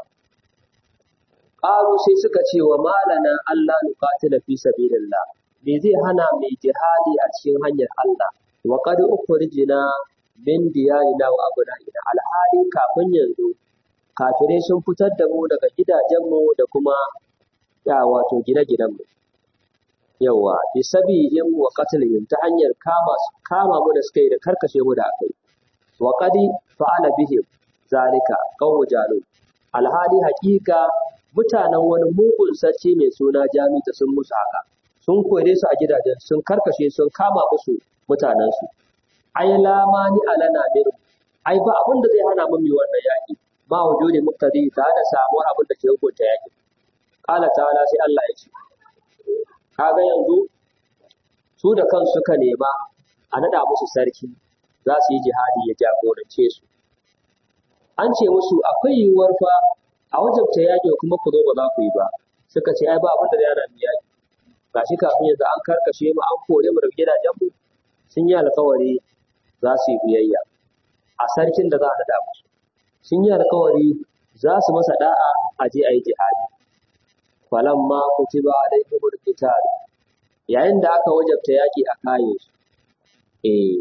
ƙaru sai suka ce wa malana Allah nuqatila fi sabilillah me zai hana mai jihadi a cikin hanyar Allah wa qad ukhrijna min diyarina wa abna'ina alhali kafin yanzu kafirai sun fitar da mu daga gidajenmu da kuma ya wato gine-ginenmu yawa bi sabihim wa qatlihim ta hanyar kama kama mu da suka yi da karkashe mu da akai wa qad fa'ala bihim zalika qawmu jalut alhali haƙiƙa mutanen wani mugun sarki mai suna jaluta sun musu haka sun kore su a gidajen sun karkashe sun kama musu mutanensu ai lamani alana min ai ba abin da zai hana mu mai wannan yaƙi ba wujudi muktadi tare da samuwar abin da ke hukunta yaƙi qala ta'ala sai Allah ya ce kaga yanzu su da kansu suka nema a nada musu sarki za su yi jihadi ya jagorance su an ce musu akwai yiwuwar fa a wajabta yaƙi kuma ku zo ba za ku yi ba suka ce ai ba abin da zai hana mu yaƙi gashi kafin yanzu an karkashe mu an kore mu daga gidajen mu sun yi alkawari za su yi biyayya a sarkin da za a nada musu sun yi alkawari za su masa da'a a je a yi jihadi falamma kutiba alaihimul qital yayin da aka wajabta yaƙi a kaye su eh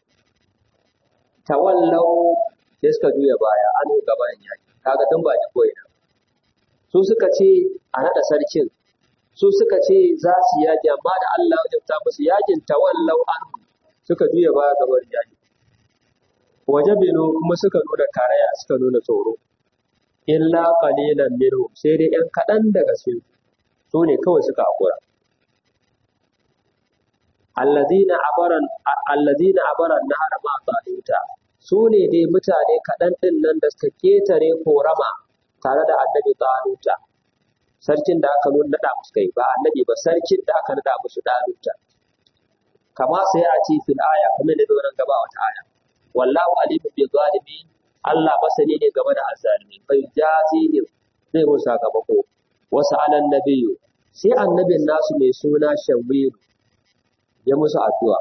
tawallau sai suka juya baya an yi gaban yaƙi kaga tun ba ji koyi su suka ce a naɗa sarkin su suka ce za su yaƙi amma da Allah ya wajabta musu yaƙin tawallau an suka juya baya gaban yaƙi waje bino kuma suka nuna karaya suka nuna tsoro illa qalilan minhum sai dai ɗan kaɗan daga su su ne kawai suka hakura allazina abaran allazina abaran nahar ma taluta su ne dai mutane kaɗan ɗin nan da suka ketare korama tare da annabi taluta sarkin da aka nuna naɗa musu kai ba annabi ba sarkin da aka naɗa musu taluta kama sai a ci fil aya kamar da nan gaba wata aya wallahu alimu bi zalimin Allah masani ne game da azzalimi bai jazihim zai musu sakamako wasu alan nabiyu sai annabin nasu mai suna shawiru ya musu addu'a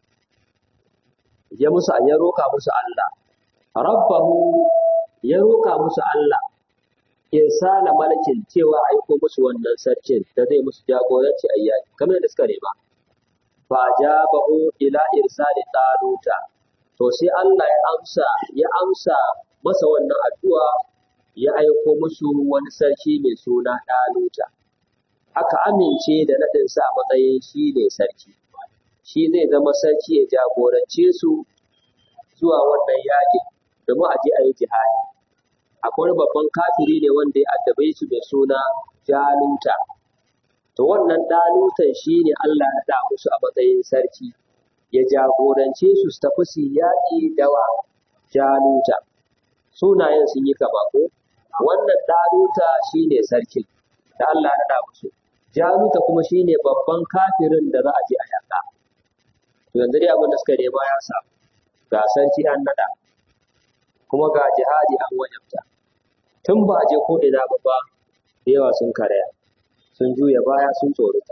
ya musu ya roka musu Allah rabbahu ya roka musu Allah irsala malakin cewa aiko musu wannan sarkin da zai musu jagoranci ayyaki kamar da suka nema fa jabahu ila irsali taluta to sai Allah ya amsa ya amsa masa wannan addu'a ya aiko musu wani sarki mai suna Daluta aka amince da naɗinsa a matsayin shi ne sarki shi zai zama sarki ya jagorance su zuwa wannan yaƙin domin a je a yi jihadi akwai babban kafiri ne wanda ya addabe su mai suna Jaluta to wannan Dalutan shi ne Allah ya da musu a matsayin sarki ya jagorance su su tafi su yaƙi dawa jaluta sunayen sun yi kama ko wannan daluta shine sarkin da Allah ya naɗa musu jaluta kuma shine babban kafirin da za a je a yaƙa to yanzu dai abin da suka nema ya samu ga sarki an naɗa kuma ga jihadi an wajabta tun ba a je ko ina ba ba da yawa sun karaya sun juya baya sun tsorata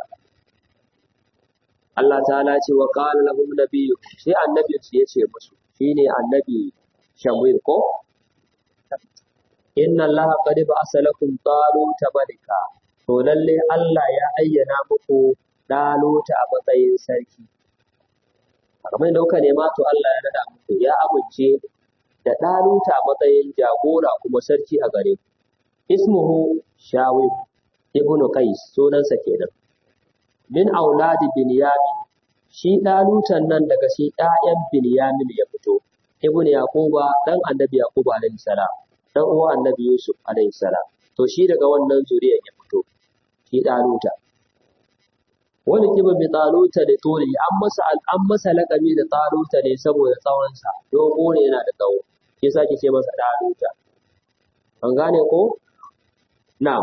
Allah ta'ala ce wa qala lahum nabiyyu sai annabin su yace musu shine annabi Shamwil ko inna Allah qad ba'asa lakum taluta malika to lalle Allah ya ayyana muku daluta a matsayin sarki kamar da kuka nema to Allah ya nada muku ya amince da daluta a matsayin jagora kuma sarki a gare ku ismuhu shawib ibnu qais sunansa kenan min auladi binyamin shi ɗalutan nan daga shi ɗayan binyamin ya fito ibnu yaquba dan annabi yaquba alaihi salam dan uwa annabi yusuf alaihi salam to shi daga wannan zuriyar ya fito shi ɗaluta wani kiba bi taluta da tori an masa an masa laƙabi da taluta ne saboda tsawonsa dogo ne yana da tsawo shi yasa ake ce masa taluta an gane ko na'am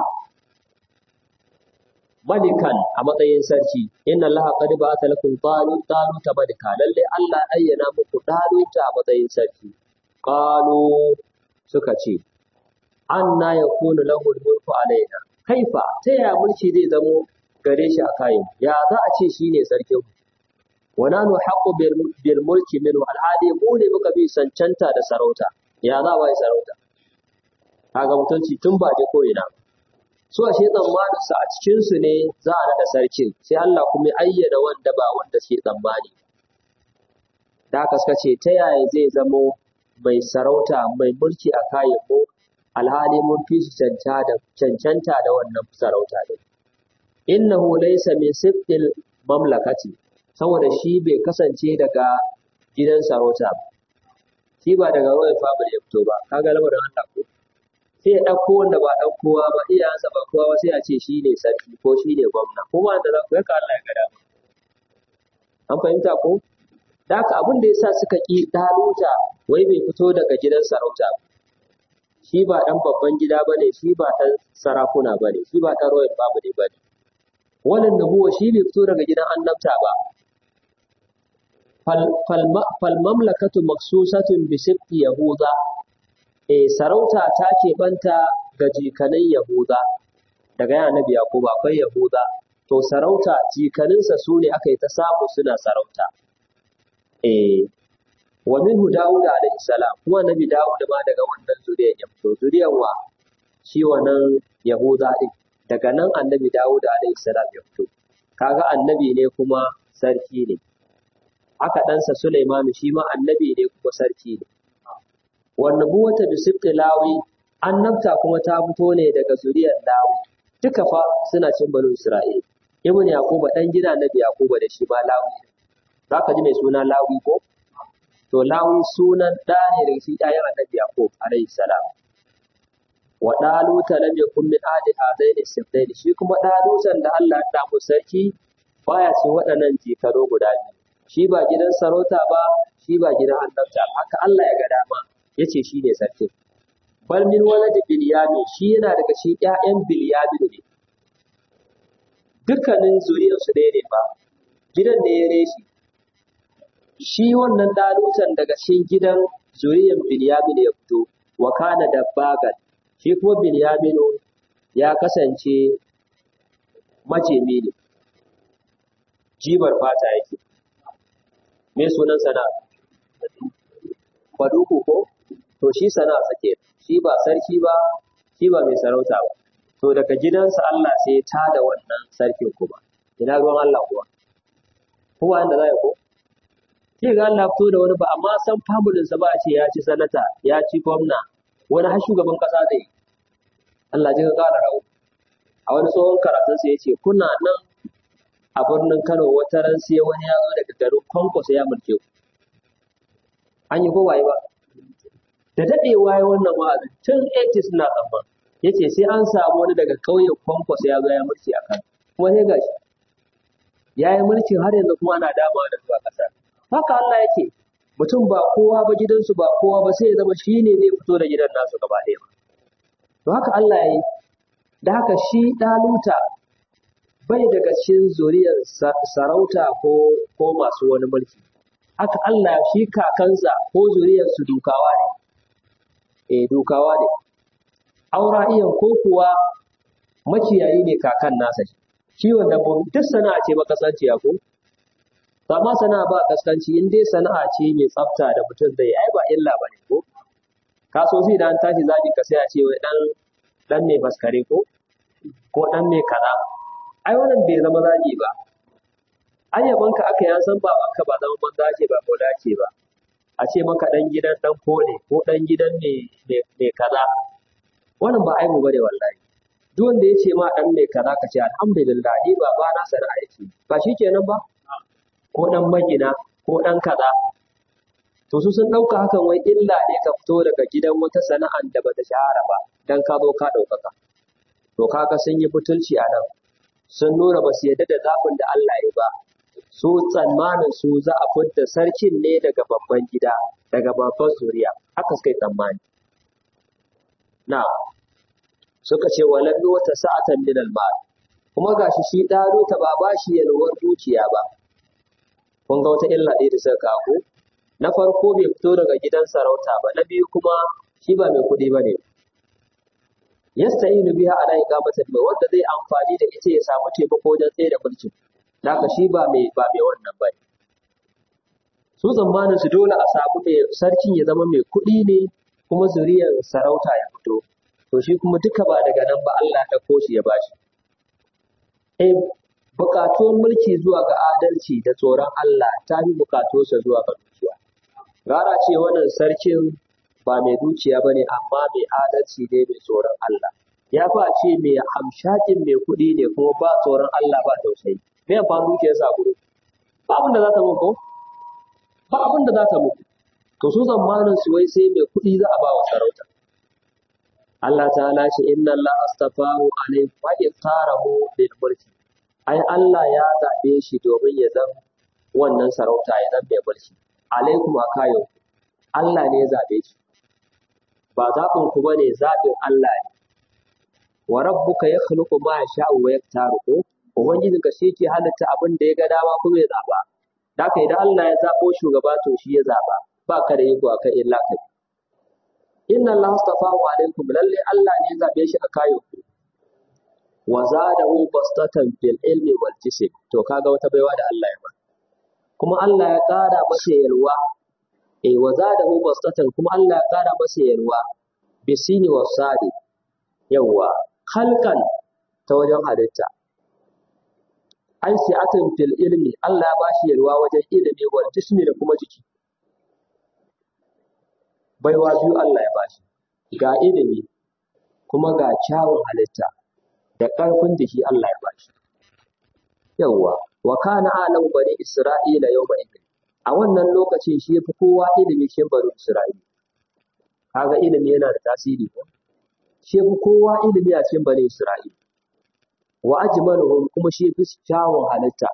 malikan a matsayin sarki inna allaha qad ba'atha lakum talut taluta malika lalle Allah ayyana muku taluta a matsayin sarki qalu suka ce anna yakunu lahu mulku alaina kaifa ta ya mulki zai zamo gare shi a kayan ya za a ce shine sarkin wa nanu haqqu bil mulki min alhadi mu ne muka bi sancanta da sarauta ya za ba sarauta kaga mutunci tun ba je ko ina su ashe tsammanin su a cikin su ne za a nada sarkin sai Allah kuma ya ayyana wanda ba wanda ke tsammani da haka suka ce ta yaya zai zamo mai sarauta mai mulki a kayan mu alhali mun fi su cancanta da wannan sarauta din innahu laysa min sibtil mamlakati saboda shi bai kasance daga gidan sarauta ba shi ba daga royal family ya fito ba kaga lamarin Allah ko sai ya ɗauko wanda ba ɗan kowa ba iyayensa ba kowa ba sai a ce shi ne sarki ko shi ne gwamna ko ba da za ku yaka Allah ya ga dama an fahimta ko da haka abin da yasa suka ki daluta wai bai fito daga gidan sarauta ba shi ba ɗan babban gida ba ne shi ba ɗan sarakuna ba ne shi ba ɗan royal family ba ne wannan nubuwa shi bai fito daga gidan annabta ba fal mamlakatu maksusatun bi sibti yahuda eh sarauta ta banta ga jikanin yahuda daga yana nabi yakuba akwai yahuda to sarauta jikaninsa su ne aka yi ta samu suna sarauta eh wa minhu dawud alaihi salam kuma nabi dawud ma daga wannan zuriyar ya fito zuriyar wa shi wannan yahuda din daga nan annabi dawud alaihi salam ya fito kaga annabi ne kuma sarki ne haka ɗansa Sulaiman shi ma annabi ne kuma sarki ne wannan buwata bi sibti lawi annabta kuma ta fito ne daga zuriyar lawi duka fa suna cin banu isra'il ibn yaquba dan gida nabi yaquba da shi ma lawi zaka ji mai suna lawi ko to lawi sunan da ne daga shi ɗayan annabi yaqub alayhi salam wa daluta lam yakun min ahli hadaini sibtain shi kuma dalutan da Allah ya damu sarki baya ce waɗannan jikaro guda biyu shi ba gidan sarauta ba shi ba gidan annabta haka Allah ya ga dama yace shi ne sarki bal min walad bilyami shi yana daga shi ƴaƴan bilyami ne dukkanin zuriyar su ɗaya ne ba gidan ne ya reshi shi wannan dalutan daga cikin gidan zuriyar bilyami ne ya fito wa kana dabbagan shi kuma bilyaminu ya kasance majemi ne jibar fata yake me sunan sana'a faduku ko to shi sana'a sake shi ba sarki ba shi ba mai sarauta ba to daga gidansa Allah sai ta da wannan sarkin kuma ina ruwan Allah kuwa kowa inda za ya ko sai ga Allah fito da wani ba amma san familin sa ba a ce ya ci sanata ya ci gwamna wani har shugaban kasa zai yi Allah ji ka kara rawo a wani tsohon karatun sa yace kuna nan a birnin Kano wata ran sai wani ya zo daga garin Kwankwaso ya mulke ku. An yi kowaye ba. Da daɗewa ya wannan wa'azin tun 80s na tsamma. Ya ce sai an samu wani daga ƙauyen Kwankwaso ya zo ya mulki a kan. Kuma sai gashi. Ya yi mulkin har yanzu kuma ana dama da zuwa ƙasar. Haka Allah yake. Mutum ba kowa ba gidansu ba kowa ba sai ya zama shi ne zai fito da gidan nasu gaba ɗaya ba. To haka Allah ya yi. Da haka shi ɗaluta bai daga cikin zuriyar sarauta ko ko masu wani mulki haka Allah shi kakansa ko zuriyar su dukawa ne eh dukawa ne aura iyan ko kuwa makiyayi ne kakan nasa kiwon dabbobi duk sana'a ce makasanciya ko amma sana'a ba kaskanci in dai sana'a ce mai tsafta da mutum zai ai ba illa bane ko kaso sai da an tashi zaki ka sai a ce wai dan dan mai faskare ko ko dan mai kaza ai wannan bai zama zagi ba ayyabanka aka yan san babanka ba zama banza ce ba ko dace ba a ce maka dan gidan dan kone ko dan gidan ne ne kaza wannan ba aibu bane wallahi duk wanda ya ce ma dan mai kaza ka ce alhamdulillah ni ba ba na sana'a yake ba shikenan ba ko dan magina ko dan kaza to su sun dauka hakan wai illa ne ka fito daga gidan wata sana'an da bata shahara ba dan ka zo ka daukaka to kaga sun yi butulci a nan sun nuna ba su yarda da zaɓin da Allah ya ba su tsammanin su za a fidda sarkin ne daga babban gida daga babban zuriya haka suka yi tsammani na suka ce walam wata sa'atan min al-mal kuma gashi shi ɗaro ta ba ba shi yalwar dukiya ba kun ga wata illa ɗaya da suka kawo na farko bai fito daga gidan sarauta ba na biyu kuma shi ba mai kuɗi ba ne yasta'inu biha ala iqamatil mai wanda zai amfani da ita ya samu taimako wajen tsaye da mulkin haka shi ba mai ba mai wannan ba su zamanin su dole a samu mai sarkin ya zama mai kuɗi ne kuma zuriyar sarauta ya fito to shi kuma duka ba daga nan ba Allah ya ɗauko shi ya bashi eh bukatuwar mulki zuwa ga adalci da tsoron Allah ta fi bukatuwarsa zuwa ga dukiya gara ce wannan sarkin ba mai dukiya ba ne amma mai adalci ne mai tsoron Allah ya fa ce mai hamshakin mai kuɗi ne kuma ba tsoron Allah ba tausayi me amfani dukiyar sa gudu ba abin da za ta muku ba abin da za ta muku to su zamanin su wai sai mai kuɗi za a ba wa sarauta Allah ta'ala ce inna Allah astafahu alayhi wa iqtarahu lil mulki ai Allah ya zaɓe shi domin ya zama wannan sarauta ya zama mai mulki alaikum akayo Allah ne ya zaɓe shi ba zaɓin ku bane zaɓin Allah ne wa rabbuka yakhluqu ma yasha'u wa yaktaru ko ubangiji ka shi ke halitta abin da ya ga dama kuma ya zaɓa da haka idan Allah ya zaɓo shugaba to shi ya zaɓa ba ka da iko akan illa kai inna Allah astafahu alaikum lalle Allah ne ya zaɓe shi a kayo ku wa zadahu bastatan fil ilmi wal jism to kaga wata baiwa da Allah ya ba kuma Allah ya ƙara masa yalwa eh wa zadahu bastatan kuma Allah ya ƙara masa yalwa bisini wa sadi yawa khalqan ta wajen halitta ai si'atan fil ilmi Allah ya bashi yalwa wajen ilimi wal jismi da kuma jiki baiwa biyu Allah ya bashi ga ilimi kuma ga kyawun halitta da ƙarfin jiki Allah ya bashi. Yawwa, wa kana alam bani Isra'ila yau ba A wannan lokacin shi yafi kowa ilimi cikin bani Isra'ila. Kaga ilimi yana da tasiri ko? Shi yafi kowa ilimi a cikin bani Isra'ila. Wa ajmaluhum kuma shi yafi kyawun halitta.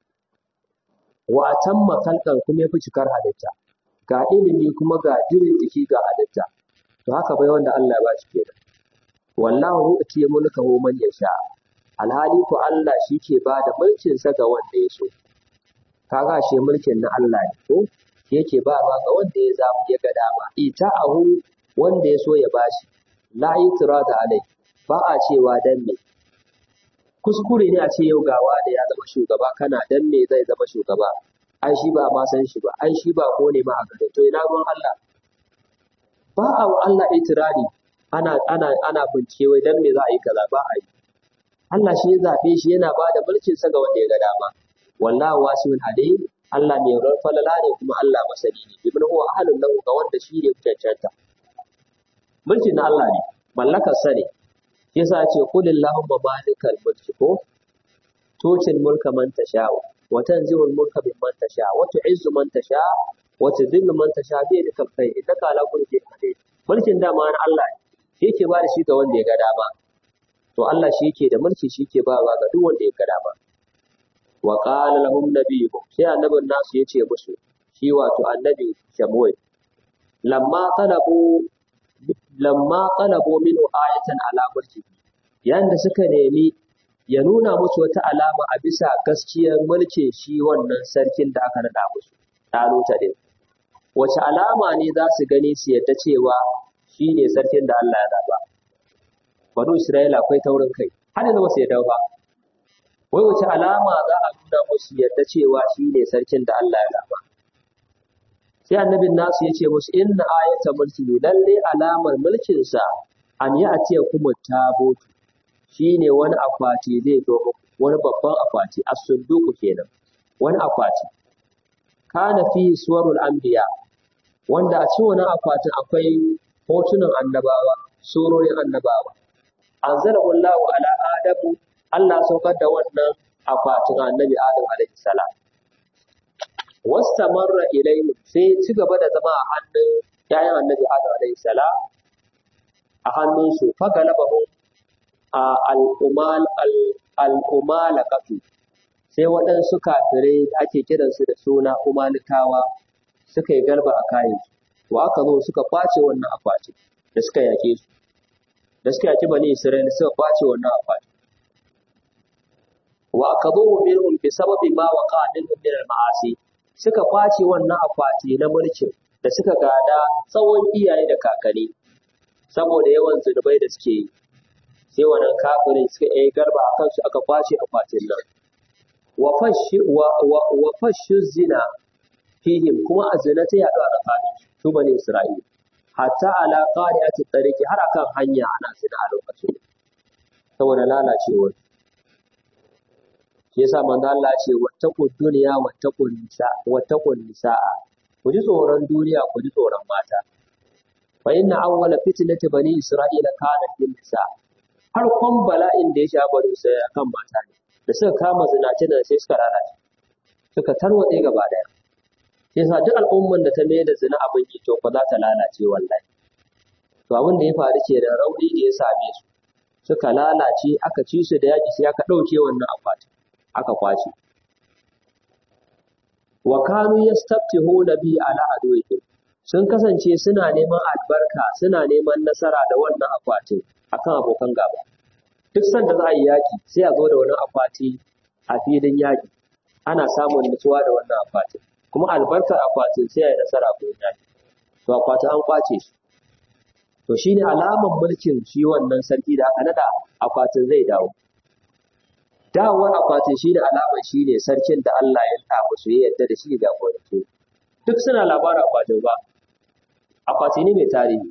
Wa atamma kalkan kuma yafi cikar halitta. Ga ilimi kuma ga jirin jiki ga halitta. To haka bai wanda Allah ya bashi kenan. wallahu yu'ti mulkahu man yasha alhali ko Allah shi ke ba da mulkin sa ga wanda ya so kaga shi mulkin na Allah ne ko shi yake ba ma ga wanda ya zamu ya ga dama ita ahu wanda ya so ya bashi la yitrada alai ba a cewa dan me kuskure ne a ce yau gawa da ya zama shugaba kana dan me zai zama shugaba ai shi ba ma san shi ba ai shi ba ko ne ma a gare to ina ruwan Allah ba a wa Allah itirari ana ana ana bincike wai dan me za a yi kaza ba a yi Allah shi ya zabe shi yana ba da mulkin sa ga wanda ya ga dama wallahu wasi'un alim Allah mai ran falala ne kuma Allah masani ne ibn huwa ahlun lahu ga wanda shi ne cancanta mulkin na Allah ne mallakar sa ne yasa ya ce qulillahumma malikal mulki ko tutil mulka man tasha wa tanzi'ul mulka mimman tasha wa tu'izzu man tasha wa tudhillu man tasha bi yadikal khair innaka ala kulli shay'in qadir mulkin dama na Allah ne shi yake ba da shi ga wanda ya ga dama to Allah shi yake da mulki shi yake ba ga duk wanda ya ga dama wa qala lahum nabiyuhum sai annabin nasu yace musu shi wato annabi Shamuel lamma talabu lamma talabu minhu ayatan ala mulki yayin da suka nemi ya nuna musu wata alama a bisa gaskiyar mulkin shi wannan sarkin da aka nada musu ɗaluta ne wace alama ne za su gani su yadda cewa shi ne sarkin da Allah ya zaba. Banu Isra'ila akwai taurin kai, har yanzu ba su yadda ba. Wai wace alama za a nuna musu yadda cewa shi ne sarkin da Allah ya zaba. Sai annabin nasu ya ce musu inna ayata mulki lalle alamar mulkinsa an yi a ce kuma tabotu shi ne wani akwati zai zo wani babban akwati a sunduku kenan wani akwati kana fi suwarul anbiya wanda a cikin wannan akwatin akwai hotunan annabawa, surorin annabawa. Anzalahu Allahu ala Adamu, Allah saukar da wannan akwatin annabi Adam alaihi salam. Wastamarra ilayhi sai ci gaba da zama a hannun ‘ya'yan annabi Adam alaihi salam a hannunsu fagalabahum al'umal al'umalakatu sai waɗansu kafirai da ake kiransu da suna umalikawa suka yi galba a kayansu wa aka zo suka kwace wannan akwati da suka yake su da suka yaki bani isra'ila suka kwace wannan akwati wa aka zo minhum bi sababi ma waqa minhum min al-ma'asi suka kwace wannan akwati na mulkin da suka gada tsawon iyaye da kakanni saboda yawan zunubai da suke yi sai wannan kafirin suka yi garba a kansu aka kwace akwatin nan wa fashu zina fihim kuma a zina ta yaɗu a tsakanin su bane Isra'ila hatta ala qari'ati tariqi har akan hanya ana zina a lokacin saboda lalacewar shi yasa manzo Allah ce wattaqu dunya wattaqu nisa wattaqu nisaa ku ji tsoron duniya ku ji tsoron mata fa inna awwala fitnati bani isra'ila kana fil nisa har kon bala'in da ya sha bari sai kan mata ne da suka kama zinace da sai suka lalace suka tarwatse gaba daya yasa duk al'umman da ta mai da zina abin yi to fa za ta lalace wallahi to abin da ya faru ke da rauni da ya same su suka lalace aka ci su da yaki sai aka ɗauke wannan akwati aka kwace wa kanu yastaftihuna bi ala aduwihim sun kasance suna neman albarka suna neman nasara da wannan akwatin akan abokan gaba duk sanda za a yi yaki sai a zo da wani akwati a filin yaki ana samun nutsuwa da wannan akwatin kuma albarkar akwatin sai ya yi nasara ko yaki to akwatin an kwace shi to shine alamar mulkin shi wannan sarki da aka nada akwatin zai dawo dawowar akwatin shi da alamar shi ne sarkin da Allah ya sa musu ya yarda da shi ga gwamnati duk suna labarin akwatin ba akwati ne mai tarihi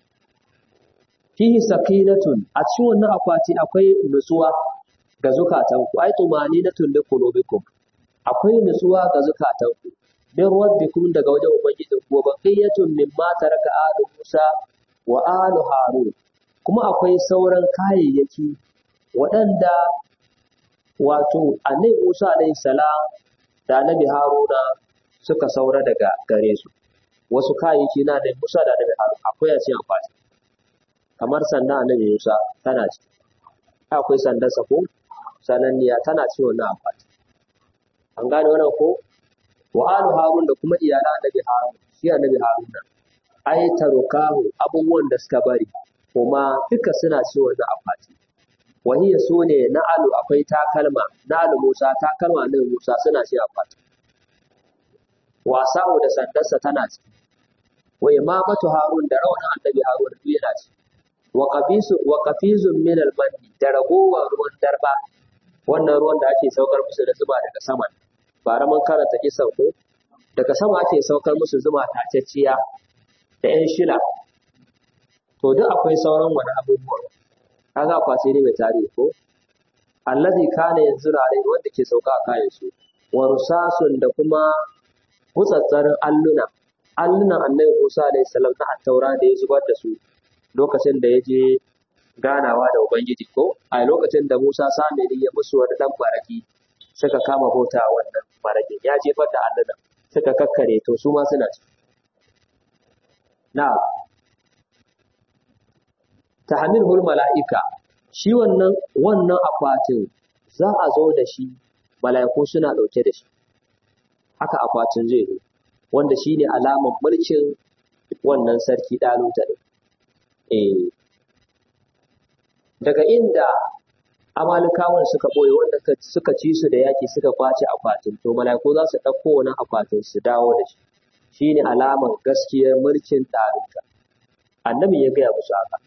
fihi sakinatun a cikin wannan akwati akwai nutsuwa ga zukatanku ai tumaninatun li qulubikum akwai nutsuwa ga zukatanku min rabbikum daga wajen ubangijin ku baqiyatun mimma taraka alu Musa wa alu Harun kuma akwai sauran kayayyaki waɗanda wato annabi Musa alayhi salam da annabi Haruna suka saura daga gare su wasu kayayyaki na da Musa da annabi Haruna akwai a cikin akwati kamar sanda annabi Musa tana ci akwai sandar sako sananniya tana ci wannan akwati an gane wannan ko wa alu Harun da kuma iyalan annabi Harun shi annabi Haruna ai tarukahu abubuwan da suka bari kuma duka suna ci wannan akwati wahiya su ne na alu akwai takalma na alu Musa takalma na Musa suna ci akwati wasa'u da sandarsa tana ci wa imamatu Harun da rawanin annabi Harun duk yana ci wa qafisu wa qafizun min al da ragowar ruwan darba wannan ruwan da ake saukar musu da zuba daga sama bara mun karanta kisan ko daga sama ake saukar musu zuma tacecciya da yan shila to duk akwai sauran wani abubuwa kaga akwati ne mai tarihi ko allazi kana yanzu rare wanda ke sauka a kayan su wa rusasun da kuma hutsatsarin alluna allunan annabi Musa alayhi salam na attaura da ya zubar da su lokacin da ya je ganawa da ubangiji ko a lokacin da Musa samiri ya musu wani dan baraki suka kama bauta wannan barakin ya jefar da allunan suka kakkare to su ma suna ci na tahmilul mala'ika shi wannan wannan akwatin za a zo da shi mala'iku suna ɗauke da shi haka akwatin zai zo wanda shi ne alamar mulkin wannan sarki ɗaluta ne eh daga inda amalikawan suka ɓoye wanda suka ci su da yaƙi suka kwace akwatin to mala'iku za su ɗauko wani akwatin su dawo da shi shi ne alamar gaskiyar mulkin ɗaluta annabi ya gaya musu haka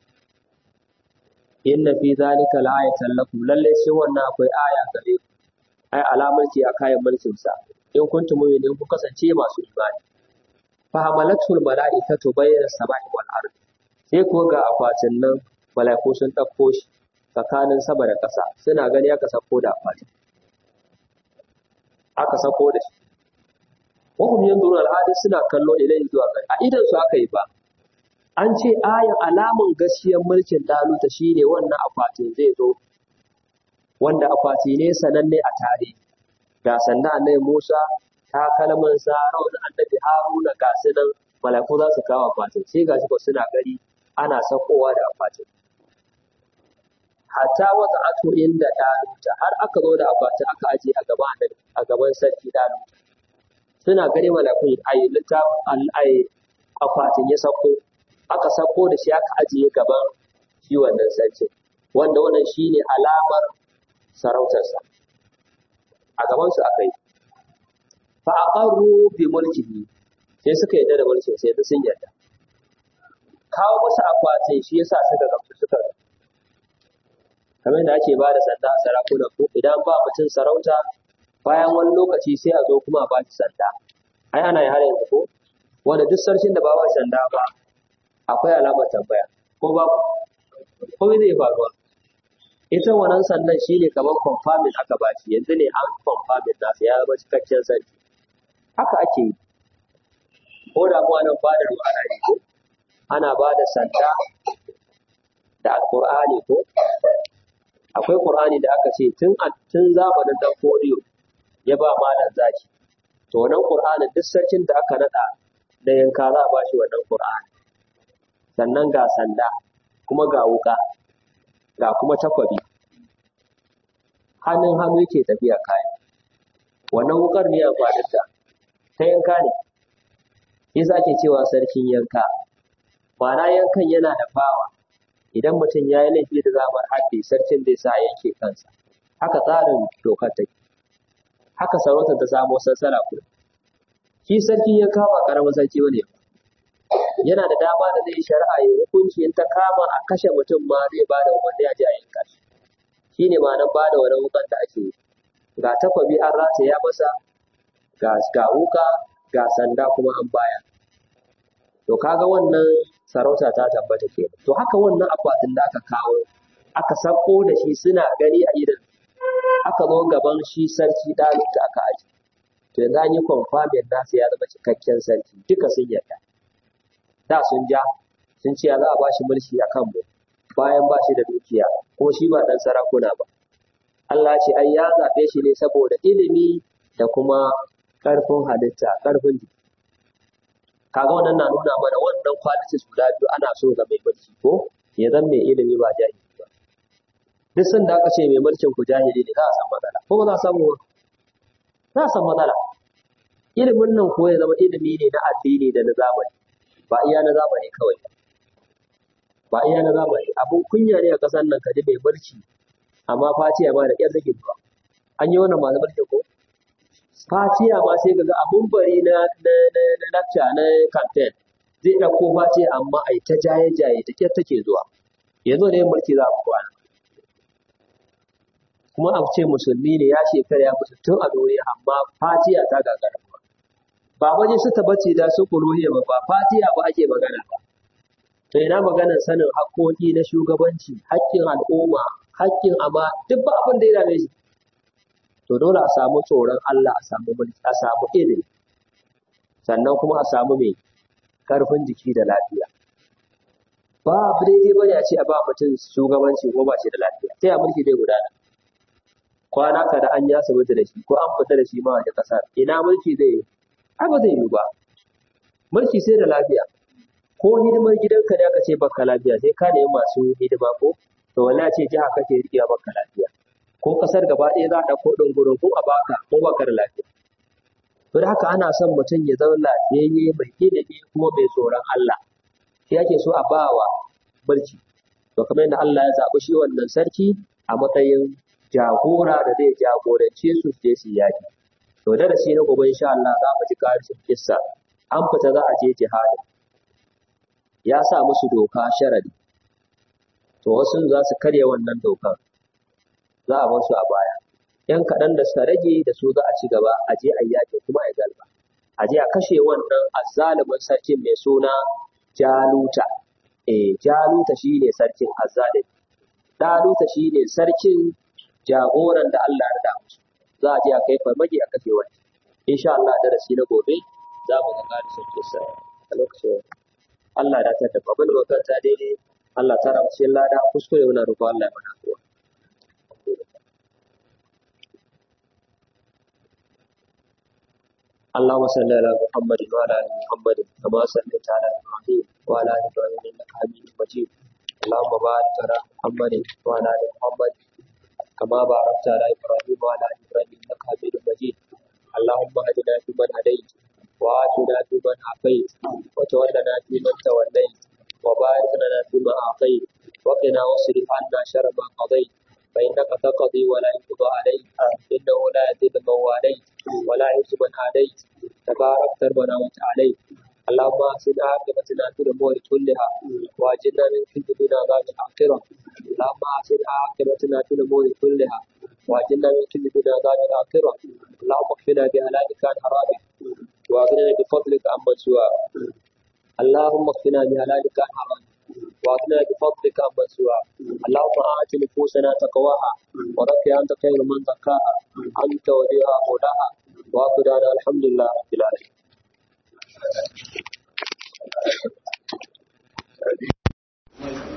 inna fi zalika la'ayatan lakum lalle sai wannan akwai aya gare ku ai alamar ce a kayan mulkin sa in kuntum mu'minin ku kasance masu imani fa hamalatul mala'ikatu bayna samai wal ard sai ko ga akwatin nan mala'iku sun dauko shi tsakanin sama da ƙasa suna gani aka sako da akwatin aka sako da shi wa hum yanzurun al suna kallo ilayhi zuwa gari a idan su aka yi ba an ce ayan alaman gaskiyar mulkin Daluta shine wannan akwatin zai zo wanda akwati ne sananne a tare ga sannan annabi Musa ta kalman sa rawar annabi Haruna ga sunan malaku za su kawo akwatin sai ga shi suna gari ana sakowa da akwatin hatta wata ato inda ɗaluta har aka zo da akwati aka aje a gaban a gaban sarki ɗaluta suna gani malakun ai littafin ai akwatin ya sako aka sako da shi aka ajiye gaban shi wannan sarkin wanda wannan shine alamar sarautarsa a gaban su aka yi fa aqarru bi mulkihi sai suka yarda da mulkin sai sun yarda kawo masa akwatin shi yasa suka gamsu suka kamar da ake ba da sanda a sarakuna ko idan ba mutum sarauta bayan wani lokaci sai a zo kuma a ba shi sanda ai ana yi har yanzu ko wanda duk sarkin da ba ba sanda ba akwai alamar tambaya ko ba ko zai faruwa ita wannan sandan shine kamar confirming aka ba shi yanzu ne an confirming nasa ya zama cikakken sarki haka ake yi ko da mu nan fadar ana yi ko ana ba da sanda da alqur'ani ko akwai qur'ani da aka ce tun tun zamanin dan kodiyo ya ba malam zaki to wannan qur'anin duk sarkin da aka nada da yanka za a ba shi wannan qur'ani sannan ga sanda kuma ga wuka ga kuma takwabi hannun hannu yake tafiya kayan wannan wukar ne amfanin ta ta yanka ne yasa ake cewa sarkin yanka ma'ana yankan yana da fawa idan mutum ya yi laifi da zamar haddi sarkin zai sa yanke kansa haka tsarin dokar take haka sarautar ta samo sassara kuma shi sarki ya kama karamin sarki bane yana da dama da zai shari'a ya hukunci in ta kama a kashe mutum ma zai ba da umarni a ji a yanka shi shine ma'anar ba da wani wukan da ake yi ga takwabi an rataya masa ga ga wuka ga sanda kuma an baya to kaga wannan sarauta ta tabbata ke to haka wannan akwatin da aka kawo aka sako da shi suna gani a idan aka zo gaban shi sarki ɗalib da aka aji to yanzu an yi confirming nasa ya zama cikakken sarki duka sun yarda da sun ja sun ce za a bashi mulki a kanmu bayan ba shi da dukiya ko shi ba ɗan sarakuna ba Allah ce ai ya zaɓe shi ne saboda ilimi da kuma ƙarfin halitta ƙarfin jiki kaga wannan na nuna mana wannan qualities guda biyu ana so ga mai mulki ko ya zan mai ilimi ba jahili ba duk sanda aka ce mai mulkin ku jahili ne za a san matsala ko ba za a samu ba za a san matsala ilimin nan ko ya zama ilimi ne na addini da na zamani ba iya na zamani kawai ba ba iya na zamani abun kunya ne a ƙasar nan kaji mai mulki amma fatiya ma da ƙyar take zuwa an yi wannan masu mulki ko fatiya ma sai kaga abun bari na na na na lecture na campaign zai ɗauko fatiya amma ai ta jaye jaye ta ƙyar take zuwa yanzu ne mulki za a kwana kuma a ce musulmi ne ya shekara ya mutu tun a duniya amma fatiya ta gagara ba waje su tabbaci da su kuluhiyya ba ba fatiya ba ake magana ba to ina maganar sanin haƙƙoƙi na shugabanci haƙƙin al'umma haƙƙin amma duk ba abin da ya dame shi to dole a samu tsoron Allah a samu mulki a samu ilimi sannan kuma a samu mai karfin jiki da lafiya ba abu daidai bane a ce a ba mutum shugabanci ko ba shi da lafiya sai a mulki zai gudana kwana ka da an yi asibiti da shi ko an fita da shi ma waje ƙasar ina mulki zai yi ai ba zai yiwu ba mulki sai da lafiya ko hidimar gidanka da aka ce baka lafiya sai ka nemi masu hidima ko to wallahi ce jiha kake riƙewa baka lafiya ko kasar gaba ɗaya za a ɗauko ɗin gurin ko a baka ko baka da lafiya to da haka ana son mutum ya zama lafiyayye mai ilimi kuma mai tsoron Allah shi ake so a bawa mulki to kamar yadda Allah ya zaɓi shi wannan sarki a matsayin jagora da zai jagorance su su je su yaki to darasi na gobe insha Allah za mu ji karshen kissa an fita za a je jihadi ya sa musu doka sharadi to wasu za su karya wannan dokar za a bar su a baya yan kaɗan da suka rage da su za a ci gaba a je a yaƙi kuma a galba a je a kashe wannan azzalumin sarkin mai suna jaluta eh jaluta shine sarkin azzalimi daluta shine sarkin jagoran da Allah ya rada musu za a je a kai farmaki a kashe wani insha Allah darasi na gobe za mu ga ƙarshen kisa a lokacin Allah ya ta tafi abin da makaranta daidai Allah ta rabu cikin lada kuskure muna roƙon Allah ya mana kuwa اللهم صل على محمد وعلى ال محمد كما صليت على ابراهيم وعلى ال ابراهيم انك حميد مجيد اللهم بارك على محمد وعلى ال محمد محمد كما باركت على إبراهيم وعلى آل إبراهيم إنك حميد مجيد اللهم اهدنا فيمن هديت وآتنا فيمن عافيت وتولنا فيمن توليت وبارك لنا فيما أعطيت وقنا واصرف عنا شر ما قضيت فإنك تقضي ولا يقضى عليك إنه لا يذل من واليت ولا يعز من عاديت تبارك ربنا وتعاليت اللهم أحسن عاقبتنا في الأمور كلها وأجرنا من خزي الدنيا عذاب الآخرة اللهم أحسن عاقبتنا في الأمور كلها وأجرنا من خزي الدنيا عذاب الآخرة اللهم اكفنا بهلالك عن حرامك وأغننا بفضلك عمن سواك اللهم اكفنا بهلالك عن حرامك واغننا بفضلك عمن سواك اللهم آت نفوسنا تقواها وزكها أنت خير من زكاها أنت وليها مولاها وآخر الحمد لله رب العالمين